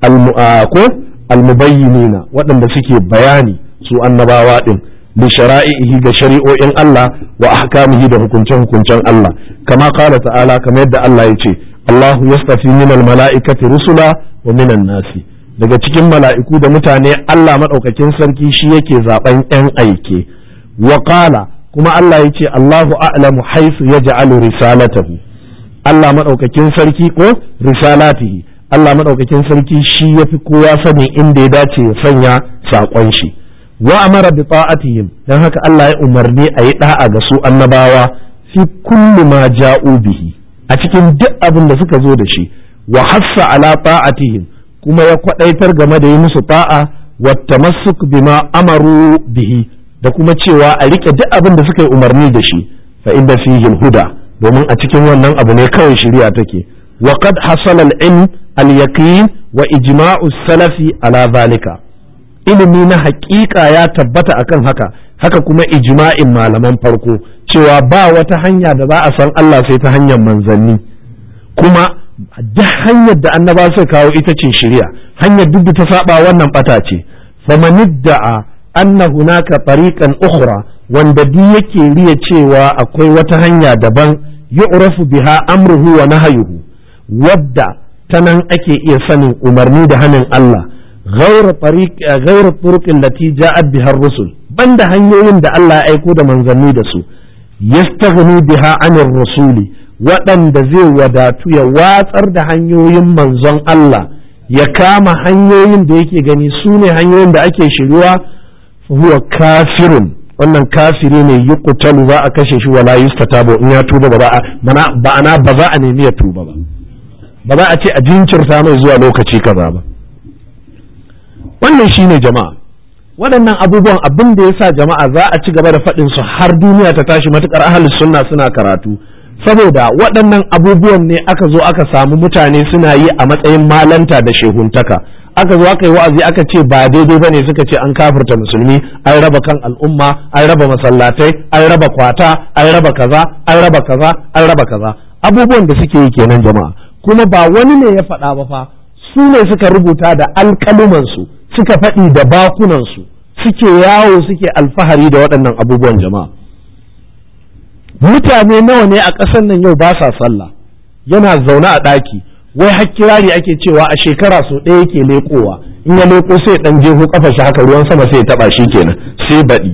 ko almubayyinina waɗanda suke bayani su annabawa din li shara'ihi ga shari'o'in Allah wa ahkamihi da hukuncen hukuncen Allah kama qala ta'ala kamar yadda Allah ya ce Allahu yastafi minal mala'ikati rusula wa minan nasi daga cikin mala'iku da mutane Allah madaukakin sarki shi yake zaben yan aike wa qala kuma Allah ya ce Allahu a'lamu haythu yaj'alu risalatahu Allah madaukakin sarki ko risalatihi Allah madaukakin sarki shi yafi kowa sanin inda ya dace ya sanya saƙon shi wa amara bi ta'atihim dan haka Allah ya umarni a yi da'a ga su annabawa fi kulli ma ja'u bihi a cikin duk abin da suka zo da shi wa hassa ala ta'atihim kuma ya kwadaitar game da yi musu ta'a wa tamassuk bima amaru bihi da kuma cewa a rike duk abin da suka yi umarni da shi fa inda fihi huda domin a cikin wannan abu ne kawai shari'a take wa qad hasala al-ilm al-yaqin wa ijma'u salafi ala zalika ilimi na haƙiƙa ya tabbata akan haka haka kuma ijma'in malaman farko cewa ba wata hanya da za a san Allah sai ta hanyar manzanni kuma duk hanyar da annaba suka kawo ita ce shari'a hanyar duk da ta saba wannan bata ce famanidda'a anna hunaka tariqan ukhra wanda duk yake riya cewa akwai wata hanya daban yu'rafu biha amruhu wa nahyuhu wadda ta nan ake iya sanin umarni da hanin Allah غير طريق غير الطرق التي جاءت بها الرسل بند hanyoyin da Allah ya aiko da manzanni da su yastaghni biha anir rasuli waɗanda zai wadatu ya watsar da hanyoyin manzon Allah ya kama hanyoyin da yake gani su ne hanyoyin da ake shiruwa huwa kafirun wannan kafiri ne yuqtalu za a kashe shi wala yustatabu in ya tuba ba ba ana ba za a nemi ya tuba ba ba za a ce a jinkirta mai zuwa lokaci kaza ba wannan shine jama'a waɗannan abubuwan abin da ya sa jama'a za a ci gaba da faɗin su har duniya ta tashi matukar ahalus sunna suna karatu saboda waɗannan abubuwan ne aka zo aka samu mutane suna yi a matsayin malanta da shehuntaka aka zo aka yi wa'azi aka ce ba daidai bane suka ce an kafirta musulmi an raba kan al'umma an raba masallatai an raba kwata an raba kaza an raba kaza an raba kaza abubuwan da suke yi kenan jama'a kuma ba wani ne ya faɗa ba fa su ne suka rubuta da alƙalumansu suka faɗi da bakunansu suke yawo suke alfahari da waɗannan abubuwan jama'a mutane nawa ne a ƙasar nan yau ba sa sallah yana zaune a ɗaki wai har kirari ake cewa a shekara so ɗaya yake leƙowa in ya leƙo sai ɗan jeho ƙafa shi haka ruwan sama sai ya taɓa shi kenan sai baɗi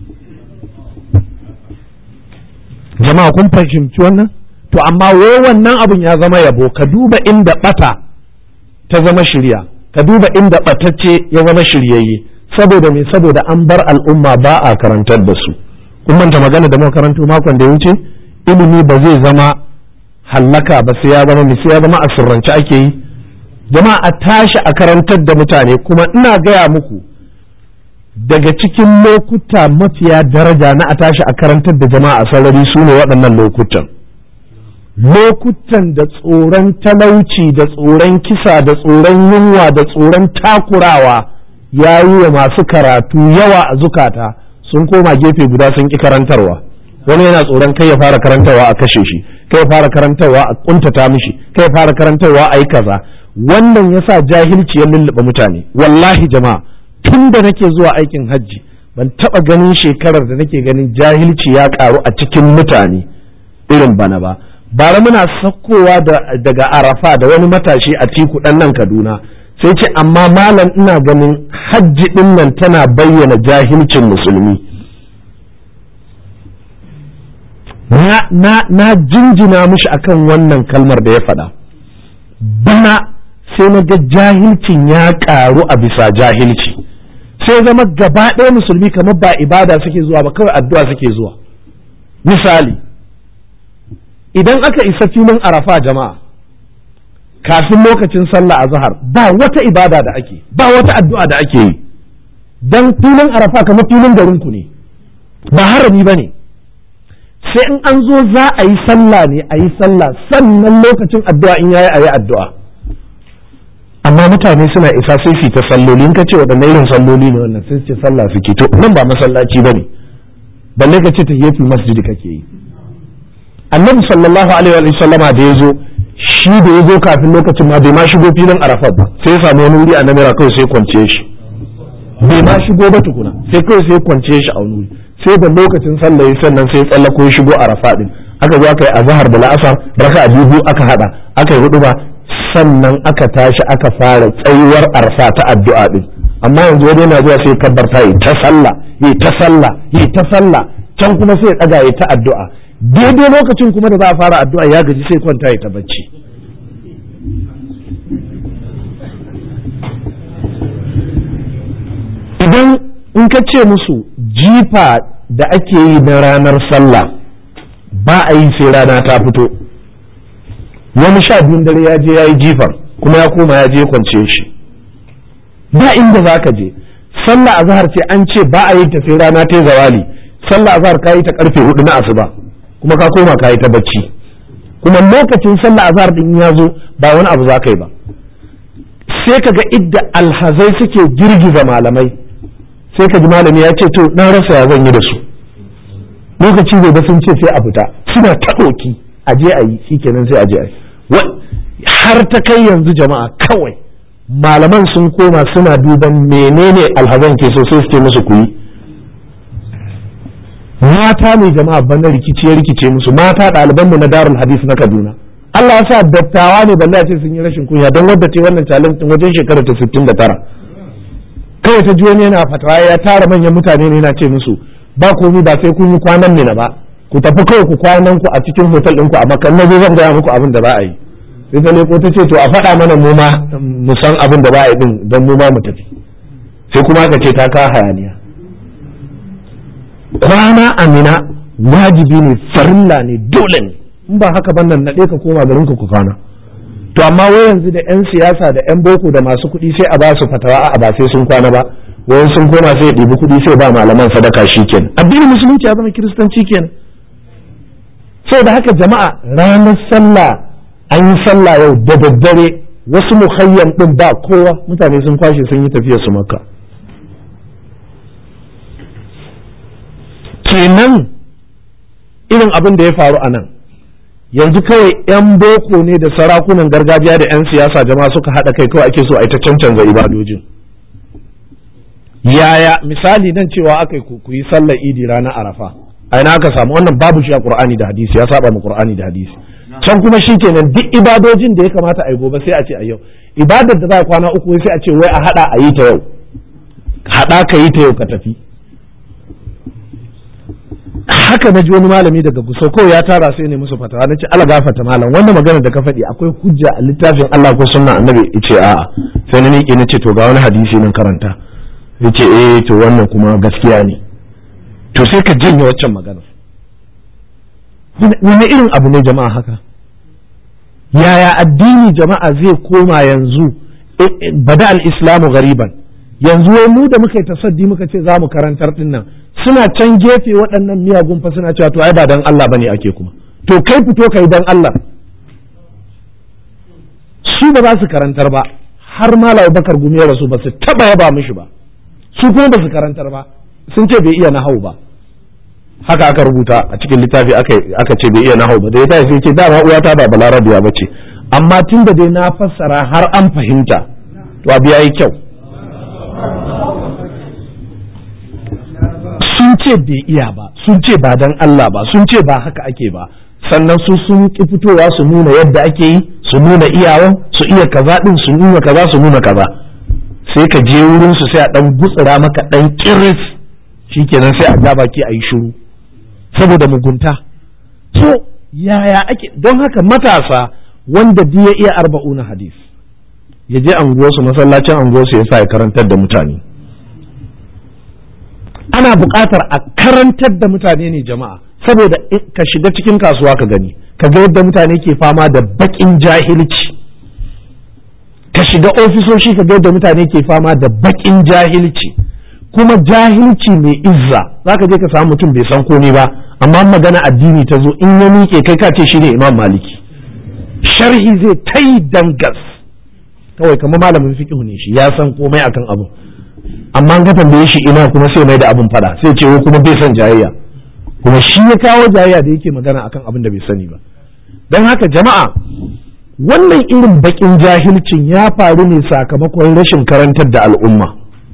jama'a kun fahimci wannan to amma wai wannan abin ya zama yabo ka duba inda ɓata ta zama shirya ka duba inda ɓatacce ya zama shiryayye saboda me saboda an bar al'umma ba a karantar da su kun manta magana da makarantu makon da ya wuce ilimi ba zai zama hallaka ba sai ya zama sai ya zama a sirrance ake yi jama'a a tashi a karantar da mutane kuma ina gaya muku daga cikin lokuta mafiya daraja na a tashi a karantar da jama'a a sarari su ne waɗannan lokutan lokutan da tsoron talauci da tsoron kisa da tsoron yunwa da tsoron takurawa ya yi wa masu karatu yawa a zukata sun koma gefe guda sun ƙi karantarwa wani yana tsoron kai ya fara karantarwa a kashe shi kai ya fara karantarwa a kuntata mishi kai ya fara karantarwa a yi kaza wannan yasa jahilci ya lullube mutane wallahi jama'a tun da nake zuwa aikin hajji ban taɓa ganin shekarar da nake ganin jahilci ya ƙaru a cikin mutane irin bana ba bara muna sakkowa daga arafa da wani matashi a tiku ɗan nan kaduna sai ce amma malam ina ganin hajji ɗin nan tana bayyana jahilcin musulmi na jinjina mishi akan wannan kalmar da ya faɗa bana sai na ga jahilcin ya ƙaru a bisa jahilci sai zama gaba ɗaya musulmi kamar ba ibada suke zuwa ba kawai addu'a suke zuwa misali idan aka isa filin arafa jama'a kafin lokacin sallah azhar ba wata ibada da ake ba wata addu'a da ake yi dan filin arafa kamar filin garinku ne ba harami ba ne sai in an zo za a yi sallah ne a yi sallah sannan lokacin addu'a in yayi a yi addu'a amma mutane suna isa sai su ta salloli in ka ce waɗanne irin salloli ne wannan sai su ce sallah suke to nan ba masallaci ba ne balle ka ce ta yefi masjidi kake yi annabi sallallahu alaihi wa sallama da ya zo shi da ya zo kafin lokacin ma bai ma shigo filin arafat ba sai ya samu wani wuri a namira kawai sai kwance shi bai ma shigo ba tukuna sai kawai sai kwance shi a wani wuri sai da lokacin sallah sannan sai tsallako ya shigo arafa din aka zo aka yi azhar da la'asar raka a biyu aka hada aka yi hudu ba sannan aka tashi aka fara tsayuwar arfa ta addu'a din amma yanzu wani yana zuwa sai kabbarta yi ta sallah yi ta sallah yi ta sallah can kuma sai ya daga yi ta addu'a daidai lokacin kuma da za a fara addu'a ya gaji sai kwanta ya ta bacci idan in ka ce musu jifa da ake yi na ranar sallah ba a yi sai rana ta fito wani sha biyun dare ya je ya yi jifar kuma ya koma ya je kwance shi ba inda za ka je sallah azhar ce an ce ba a yi ta sai rana ta zawali sallah azhar ka yi ta karfe hudu na asuba kuma ka koma ka yi ta bacci kuma lokacin sallah azhar din ya zo ba wani abu za ka yi ba sai ka ga idda alhazai suke girgiza malamai sai ka ji malami ya ce to na rasa ya zan yi da su lokaci bai ba sun ce sai a fita suna ta ɗoki a je a yi shikenan sai a je a yi har ta kai yanzu jama'a kawai malaman sun koma suna duban menene alhazan ke so sai su ce musu ku yi mata ne jama'a bana rikici ya rikice musu mata ɗaliban mu na darul hadis na kaduna Allah ya sa dattawa ne balle a ce sun yi rashin kunya don wadda ce wannan challenge wajen shekara ta 69 kawai ta ji wani yana fatawa ya tara manyan mutane ne yana ce musu ba komai ba sai kun yi kwanan mina ba ku tafi kawai ku kwanan ku a cikin hotel ɗinku a makan na zan gaya muku abin da za a yi sai ta leko ta ce to a faɗa mana mu ma mu san abin da za a yi din don mu ma mu tafi sai kuma aka ce ta ka hayaniya kwana amina wajibi ne farilla ne dole ne in ba haka ban nan naɗe ka koma garin ku kwana to amma wai yanzu da yan siyasa da yan boko da masu kuɗi sai a ba su fatawa a ba sai sun kwana ba wayan sun koma sai ya ɗibi kuɗi sai ba malaman sadaka shi kenan addinin musulunci ya zama kiristanci kenan da haka jama'a ranar sallah an yi sallah yau da daddare wasu muhayyam ɗin ba kowa mutane sun kwashe sun yi tafiya su makka kenan irin abin da ya faru a nan yanzu kawai 'yan boko ne da sarakunan gargajiya da 'yan siyasa jama'a suka haɗa kai kawai ake so a ita cancanza ibadojin yaya misali nan cewa aka ku yi sallar idi ranar arafa a ina aka samu wannan babu shi a qur'ani da hadisi ya saba mu qur'ani da hadisi can kuma shikenan duk ibadojin da ya kamata a yi gobe sai a ce a yau ibadar da za a kwana uku sai a ce wai a hada a yi ta yau hada ka yi ta yau ka tafi haka na ji wani malami daga guso kawai ya tara sai ne musu fatawa na ce ala gafata malam wannan magana da ka faɗi akwai hujja a littafin Allah ko sunna annabi ce a'a sai na miƙe na ce to ga wani hadisi nan karanta ya ce eh to wannan kuma gaskiya ne to sai ka janye waccan magana wani irin abu ne jama'a haka yaya addini jama'a zai koma yanzu bada al-islamu gariban yanzu wai mu da muka yi tasaddi muka ce za mu karantar din nan suna can gefe waɗannan miyagun fa suna cewa to ai ba dan Allah bane ake kuma to kai fito kai dan Allah su ba za su karantar ba har malam Bakar Gumi ya rasu ba su taba yaba mishi ba su kuma ba su karantar ba sun ce bai iya nahau ba haka aka rubuta a cikin littafi aka ce bai iya nahau ba da ya tashi sai ce dama uwata ba balarabiya ba ce amma tun da dai na fassara har an fahimta to abu yayi kyau sun ce bai iya ba sun ce ba dan Allah ba sun ce ba haka ake ba sannan su sun ki fitowa su nuna yadda ake yi su nuna iyawan su iya kaza din su nuna kaza su nuna kaza sai ka je wurin su sai a dan gutsura maka dan kiris shikenan sai a ga baki a yi shiru saboda mugunta so yaya ake don haka matasa wanda duk ya iya arba'una hadis ya je anguwarsu masallacin anguwarsu ya sa ya karantar da mutane ana buƙatar a karantar da mutane ne jama'a saboda ka shiga cikin kasuwa ka gani ka ga yadda mutane ke fama da baƙin jahilci ka shiga ofisoshi ka ga yadda mutane ke fama da baƙin jahilci kuma jahilci mai izza zaka je ka samu mutum bai san komai ba amma magana addini ta zo in ya miƙe kai ka ce shi ne imam maliki sharhi zai ta yi dangas kawai kamar malamin fiqh ne shi ya san komai akan abu amma an ga tambaye shi ina kuma sai mai da abin fada sai ce kuma bai san jayayya kuma shi ya kawo jayayya da yake magana akan abin da bai sani ba don haka jama'a wannan irin bakin jahilcin ya faru ne sakamakon rashin karantar da al'umma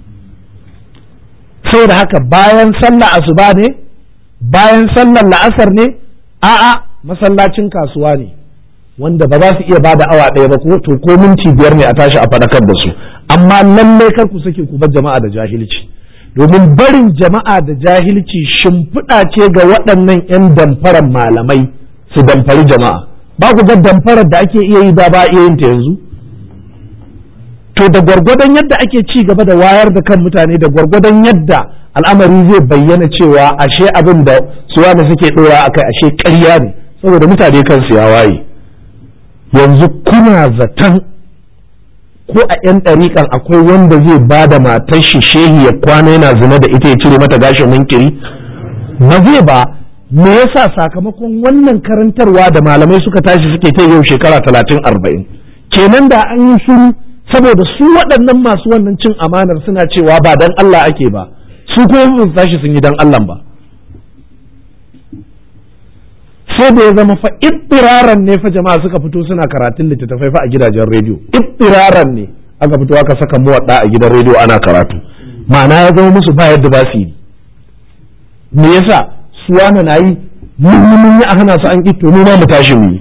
saboda haka bayan sallah asuba ne bayan sallar la'asar ne a'a masallacin kasuwa ne wanda ba za su iya bada awa ɗaya ba ko to ko minti biyar ne a tashi a faɗakar da su amma lallai kar ku sake ku bar jama'a da jahilci domin barin jama'a da jahilci shimfiɗa ce ga waɗannan 'yan damfarar malamai su damfari jama'a ba ku ga damfarar da ake iya yi da ba iya yin ta yanzu to da gwargwadon yadda ake ci gaba da wayar da kan mutane da gwargwadon yadda al'amari zai bayyana cewa ashe abin da suwa da suke ɗora akai ashe ƙarya ne saboda mutane kansu ya waye yanzu kuna zaton ko a 'yan ɗariƙan akwai wanda zai ba da matar shi shehi ya kwana yana zina da ita ya cire mata gashin munkiri ba zai ba me yasa sakamakon wannan karantarwa da malamai suka tashi suke ta yau shekara talatin arba'in kenan da an yi shiru saboda su waɗannan masu wannan cin amanar suna cewa ba dan Allah ake ba su kuma sun tashi sun yi dan Allah ba sai da ya zama fa ittiraran ne fa jama'a suka fito suna karatun littattafai fa a gidajen rediyo ittiraran ne aka fito aka saka muwadda a gidan rediyo ana karatu ma'ana ya zama musu ba yadda ba su yi me yasa su wani na yi mun mun yi a hana su an ki to mu ma mu tashi mu yi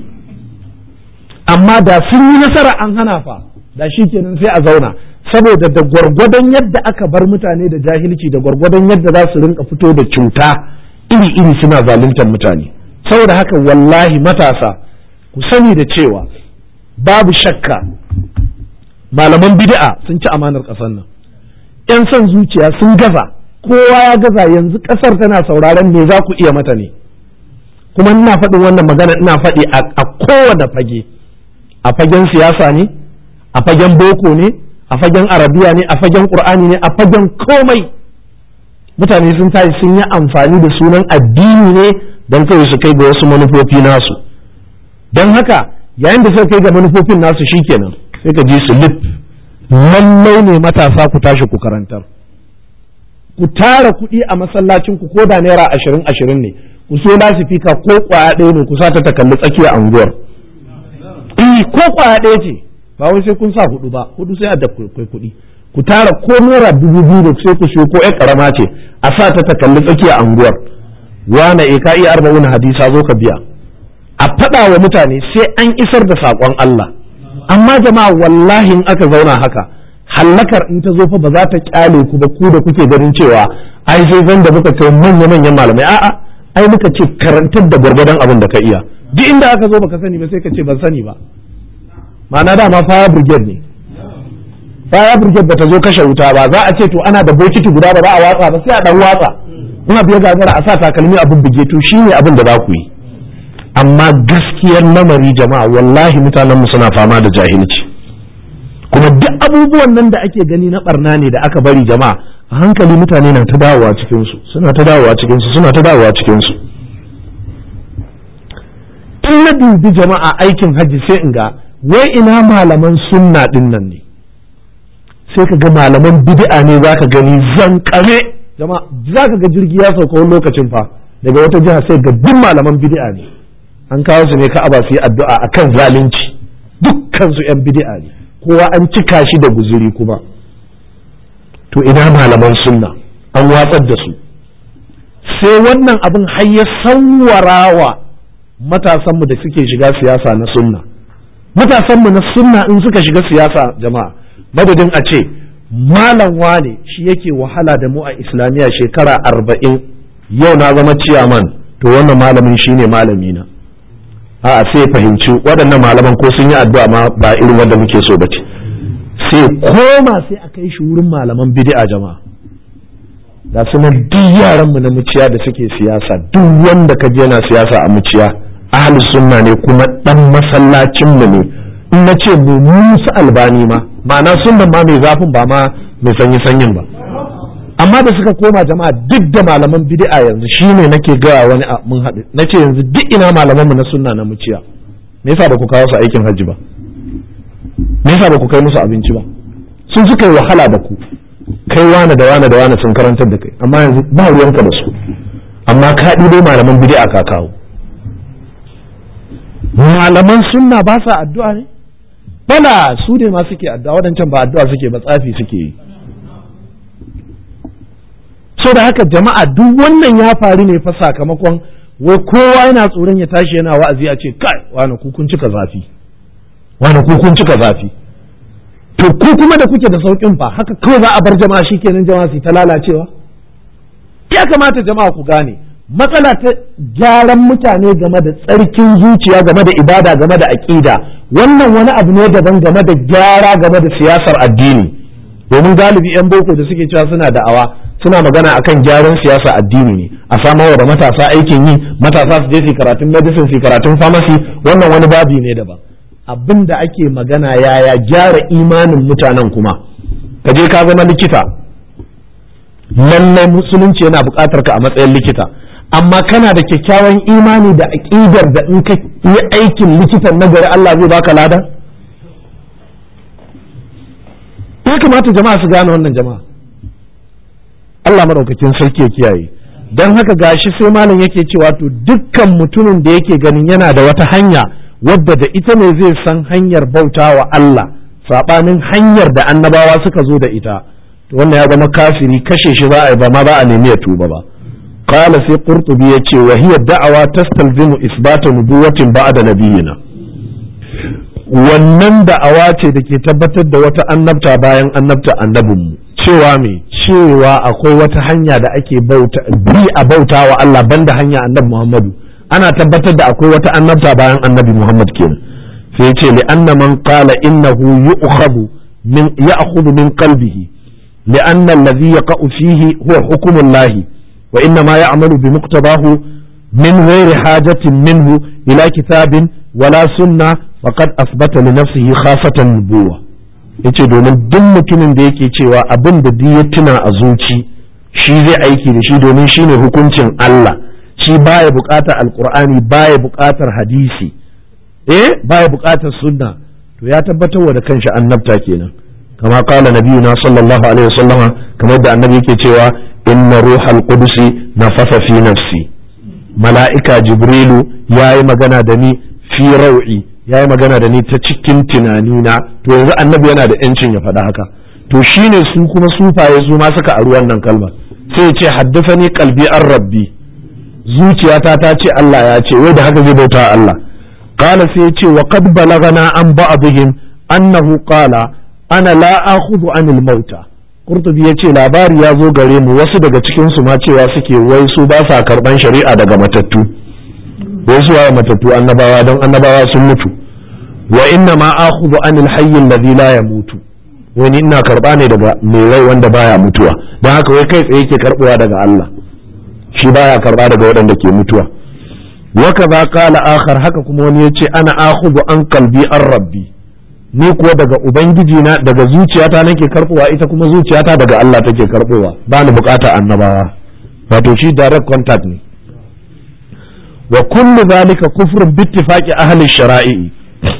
amma da sun yi nasara an hana fa da shi kenan sai a zauna saboda da gwargwadon yadda aka bar mutane da jahilci da gwargwadon yadda za su rinka fito da cuta iri-iri suna zaluntar mutane saboda haka wallahi matasa ku sani da cewa babu shakka malaman bid'a sun ci amanar ƙasar nan yan son zuciya sun gaza kowa ya gaza yanzu ƙasar tana sauraron me za ku iya mata ne kuma ina faɗin wannan magana ina faɗi a kowane fage a fagen siyasa ne a fagen boko ne a fagen arabiya ne a fagen ƙur'ani ne a fagen komai mutane sun tashi sun yi amfani da sunan addini ne don kawai su kai ga wasu manufofi nasu don haka yayin da suka kai ga manufofin nasu shikenan sai ka ji su lip lallai ne matasa ku tashi ku karantar ku tara kuɗi a masallacin ku ko da naira ashirin ashirin ne ku so lasifika ko kwaya ɗaya ne ku sa ta takalli tsakiyar anguwar eh ko kwaya ɗaya ce ba wai sai kun sa hudu ba hudu sai a da kai kuɗi ku tara ko naira dubu biyu da sai ku siyo ko ƴar karama ce a sa ta takalli tsakiyar anguwar wane e ka iya arba'una hadisa zo ka biya a faɗa wa mutane sai an isar da saƙon Allah amma jama'a wallahi in aka zauna haka hallakar in ta zo fa ba za ta kyale ku ba ku da kuke ganin cewa ai sai zan da muka kai manya manyan malamai a'a ai muka ce karantar da gwargwadon abin da ka iya duk inda aka zo baka sani ba sai ka ce ban sani ba ma'ana dama fire brigade ne fire brigade ba ta zo kashe wuta ba za a ce to ana da bokiti guda ba za a watsa ba sai a dan watsa ina biya gagara a sa takalmi abin buge to shi ne abin da za ku yi amma gaskiyar lamari jama'a wallahi mutanen mu suna fama da jahilci kuma duk abubuwan nan da ake gani na barna ne da aka bari jama'a a hankali mutane na ta dawowa cikin su suna ta dawowa cikin su suna ta dawowa cikin su in na dubi jama'a aikin hajji sai in ga wai ina malaman sunna din nan ne sai ka ga malaman bid'a ne zaka gani zankare jama'a za ka ga jirgi ya sauka wani lokacin fa daga wata jiha sai ga duk malaman bid'a ne an kawo su ne ka'aba su yi addu'a akan zalunci dukkan su yan bid'a ne kowa an cika shi da guzuri kuma to ina malaman sunna an watsar da su sai wannan abin har ya sawwarawa matasanmu da suke shiga siyasa na sunna matasanmu na sunna in suka shiga siyasa jama'a madadin a ce malam wane shi yake wahala da mu a islamiyya shekara arba'in yau na zama ciyaman to wannan malamin shi ne malami na a sai fahimci waɗannan malaman ko sun yi addu'a ma ba irin wanda muke so ba ce sai koma sai a kai shi wurin malaman bid'a jama'a da suna duk yaran mu na muciya da suke siyasa duk wanda ka je yana siyasa a muciya ahli sunna ne kuma dan masallacin mu ne in na ce mu musu albani ma ma'ana sunnan ma mai zafin ba ma mai sanyi sanyin ba amma da suka koma jama'a duk da malaman bid'a yanzu shine nake gaya wani mun haɗu nace yanzu duk ina malaman mu na sunna na muciya me yasa ba ku kawo su aikin hajji ba me yasa ba ku kai musu abinci ba sun suka yi wahala da ku kai wane da wane da wane sun karantar da kai amma yanzu ba ruwanka da su amma ka ɗibo malaman bid'a ka kawo malaman sunna ba sa addu'a ne bala su ne ma suke addu'a wadancan ba addu'a suke ba tsafi suke yi so da haka jama'a duk wannan ya faru ne fa sakamakon wai kowa yana tsoron ya tashi yana wa'azi a ce kai wani ku kun cika zafi wani ku kun cika zafi to ku kuma da kuke da saukin fa haka kawai za a bar jama'a shikenan jama'a su ta lalacewa ya kamata jama'a ku gane matsala ta gyaran mutane game da tsarkin zuciya game da ibada game da aƙida wannan wani abu ne daban game da gyara game da siyasar addini domin galibi 'yan boko da suke cewa suna da'awa suna magana akan gyaran siyasa addini ne a samar da matasa aikin yi matasa su je su karatun medicine su karatun pharmacy wannan wani babi ne daban abin da ake magana yaya gyara imanin mutanen kuma ka je ka zama likita lallai musulunci yana buƙatar ka a matsayin likita amma kana da kyakkyawan imani da aƙidar da in ka yi aikin likitan na gari Allah zai baka lada ya kamata jama'a su gane wannan jama'a Allah maɗaukakin sarki ya kiyaye don haka gashi sai malam yake cewa to dukkan mutumin da yake ganin yana da wata hanya wadda da ita ne zai san hanyar bauta wa Allah saɓanin hanyar da annabawa suka zo da ita to wannan ya zama kafiri kashe shi za a yi ba ma za a nemi ya tuba ba qala sai qurtubi yace wa hiya da'awa tastalzimu isbata nubuwatin ba'da nabiyina wannan da'awa ce da ke tabbatar da wata annabta bayan annabta annabinmu cewa me cewa akwai wata hanya da ake bauta bi a bauta wa Allah banda hanya annabi Muhammadu ana tabbatar da akwai wata annabta bayan annabi Muhammad kenan sai ya ce li anna man qala innahu yu'khadhu min ya'khudhu min qalbihi li anna alladhi yaqa'u fihi huwa hukmu Allah wa inna ma ya'malu bi muqtabahu min ghairi hajatin minhu ila kitabin wala sunna faqad asbata li nafsihi khafatan nubuwa yace domin duk mutumin da yake cewa abin da duk ya tuna a zuci shi zai aiki da shi domin shine hukuncin Allah shi baya buƙatar alkur'ani baya buƙatar hadisi eh baya buƙatar sunna to ya tabbatar da kanshi annabta kenan kama kala nabiyuna sallallahu alaihi wasallama kamar da annabi yake cewa inna ruhal qudusi nafasa fi nafsi mala'ika jibrilu yayi magana da ni fi rau'i yayi magana da ni ta cikin tunanina to yanzu annabi yana da yancin ya faɗa haka to shine su kuma sufaye su ma suka aru wannan kalma sai ya ce haddafani qalbi an rabbi zuciyata ta ce Allah ya ce wai da haka zai bauta Allah qala sai yace wa qad balagana an ba'dihim annahu qala ana la akhudhu anil mauta qurtubi yace labari ya zo gare mu wasu daga cikin su ma cewa suke wai su ba sa karban shari'a daga matattu wai su waye matattu annabawa don annabawa sun mutu wa inna ma akhudhu anil hayy alladhi la yamutu wani ina karba ne daga mai rai wanda baya mutuwa don haka wai kai tsaye yake karbowa daga Allah shi baya karba daga waɗanda ke mutuwa waka za kala akhar haka kuma wani yace ana akhudhu an kalbi an rabbi ni kuwa daga ubangiji na daga zuciyata nake karbowa ita kuma zuciyata daga Allah take karbowa ba ni bukata annabawa wato shi direct contact ne wa kullu zalika kufrun bittifaqi ahli shara'i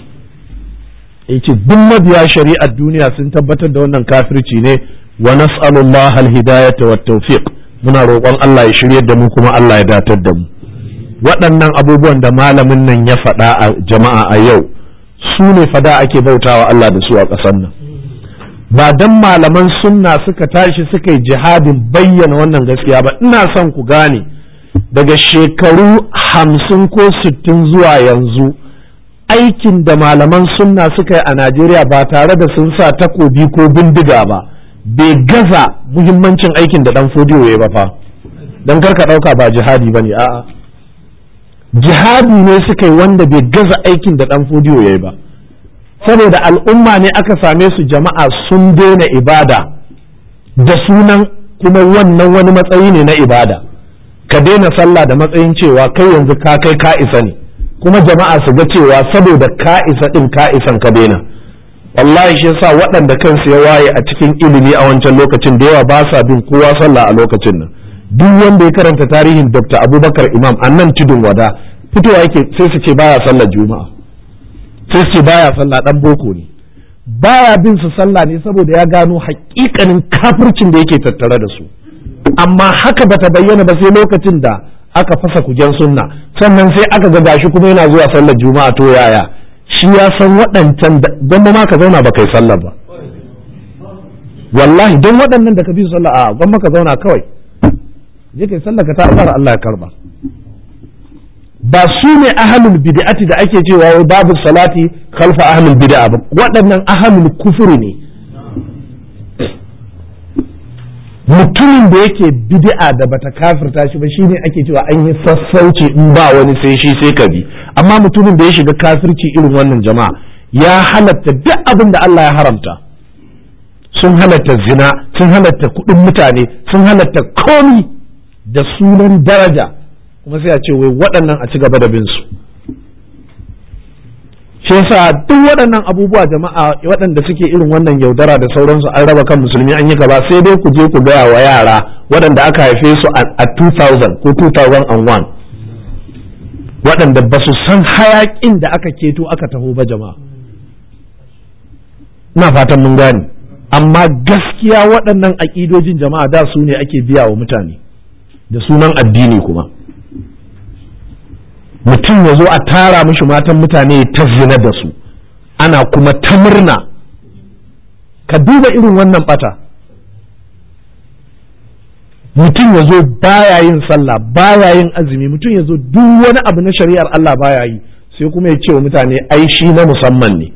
yace duk mabiya shari'ar duniya sun tabbatar da wannan kafirci ne wa nas'alullaha al-hidayata wat tawfiq muna roƙon Allah ya shiryar da mu kuma Allah ya datar da mu waɗannan abubuwan da malamin nan ya faɗa a jama'a a yau su ne fada ake bautawa Allah da su a ƙasar nan ba dan malaman sunna suka tashi suka yi jihadin bayyana wannan gaskiya ba ina son ku gane daga shekaru hamsin ko sittin zuwa yanzu aikin da malaman sunna suka yi a Najeriya ba tare da sun sa takobi ko bindiga ba bai gaza muhimmancin aikin da dan fodiyo ya ba fa dan karka ɗauka ba jihadi ba ne a'a jihadi ne suka yi wanda bai gaza aikin da dan fodiyo ya yi ba saboda al'umma ne aka same su jama'a sun daina ibada da sunan kuma wannan wani matsayi ne na ibada ka daina sallah da matsayin cewa kai yanzu ka kai ka isa ne kuma jama'a su ga cewa saboda ka isa din ka isan ka daina wallahi shi yasa waɗanda kansu ya waye a cikin ilimi a wancan lokacin da yawa ba sa bin kowa sallah a lokacin nan duk wanda ya karanta tarihin Dr. Abubakar Imam a nan tudun wada fitowa yake sai su ce baya sallar juma'a sai su ce baya sallah dan boko ne baya bin su sallah ne saboda ya gano hakikanin kafircin da yake tattare da su amma haka bata bayyana ba sai lokacin da aka fasa kujen sunna sannan sai aka ga gashi kuma yana zuwa sallar juma'a to yaya shi ya san waɗancan don ma ka zauna ba kai sallar ba wallahi don waɗannan da ka bi sallah a gwamma ka zauna kawai je kai sallar ka ta azhar Allah ya karba ba su ne ahlul bid'ati da ake cewa wai babu salati khalfa ahlul bid'a ba waɗannan ahlul kufuri ne mutumin da yake bid'a da bata kafirta shi ba shine ake cewa an yi sassauci in ba wani sai shi sai ka bi amma mutumin da ya shiga kafirci irin wannan jama'a ya halatta duk abin da Allah ya haramta sun halatta zina sun halatta kuɗin mutane sun halatta komi da sunan daraja kuma sai a ce wai waɗannan a ci gaba da bin su shi yasa duk waɗannan abubuwa jama'a waɗanda suke irin wannan yaudara da sauransu an raba kan musulmi an yi gaba sai dai ku je ku gaya wa yara waɗanda aka haife su a 2000 ko 2001 waɗanda ba su san hayaƙin da aka keto aka taho ba jama'a ina fatan mun gane amma gaskiya waɗannan aƙidojin jama'a da su ne ake biya wa mutane da sunan addini kuma mutum ya zo a tara mishi matan mutane ta zina da su ana kuma ta murna ka duba irin wannan bata mutum ya zo baya yin sallah baya yin azumi mutum ya zo duk wani abu na shari'ar Allah baya yi sai kuma ya ce wa mutane ai shi na musamman ne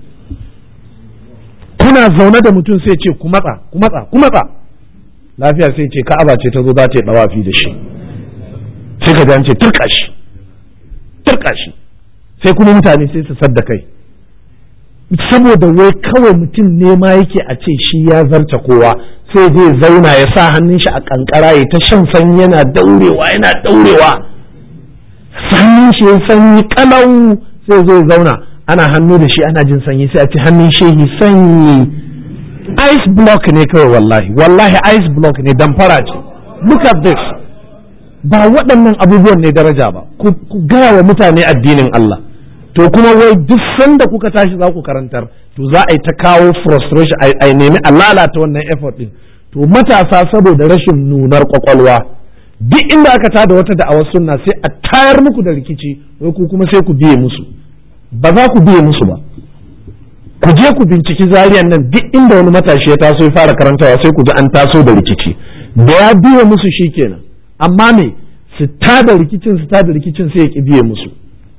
kuna zaune da mutum sai ce ku matsa ku matsa ku matsa lafiya sai ce ka'aba ce ta zo za ta yi dawafi da shi sai ka ce turka shi turka shi sai kuma mutane sai su sadda kai saboda wai kawai mutum ne ma yake a ce shi ya zarta kowa sai zai zauna ya sa hannun shi a kankara ya ta shan sanyi yana daurewa yana daurewa hannun shi ya sanyi kalau sai zai zauna ana hannu da shi ana jin sanyi sai a ce hannun shehi sanyi ice block ne kawai wallahi wallahi ice block ne damfara ce look at this ba waɗannan abubuwan ne daraja ba ku gaya wa mutane addinin Allah to kuma wai duk sanda kuka tashi za ku karantar to za a yi ta kawo frustration a nemi a lalata wannan effort din to matasa saboda rashin nunar kwakwalwa duk inda aka tada wata da'awar sunna sai a tayar muku da rikici wai ku kuma sai ku biye musu ba za ku biye musu ba ku je ku binciki zariyan nan duk inda wani matashi ya taso ya fara karantawa sai ku ji an taso da rikici da ya biye musu shikenan amma me su tada rikicin su tada rikicin sai ya ki biye musu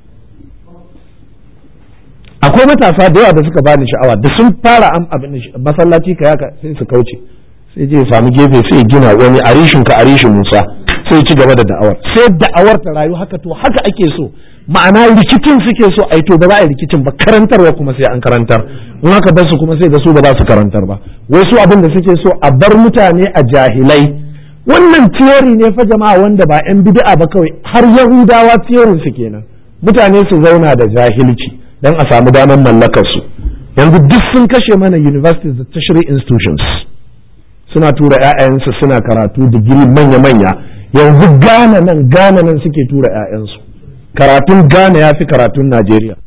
akwai matasa da yawa da suka bani sha'awa da sun fara am abin masallaci ka yaka sai su kauce sai je samu gefe sai gina wani arishin ka arishin Musa sai ci gaba da da'awar sai da'awar ta rayu haka to haka ake so ma'ana rikicin suke so ai to ba za a yi rikicin ba karantarwa kuma sai an karantar in haka bar su kuma sai da su ba za su karantar ba wai su abin da suke so a bar mutane a jahilai wannan theory ne fa jama'a wanda ba yan bid'a ba kawai har yahudawa theory su kenan mutane su zauna da jahilci dan a samu damar mallakar su yanzu duk sun kashe mana universities da tertiary institutions suna tura 'ya'yansu suna karatu digiri manya-manya yanzu gane nan gane nan suke tura 'ya'yansu karatun Ghana ya fi karatun Najeriya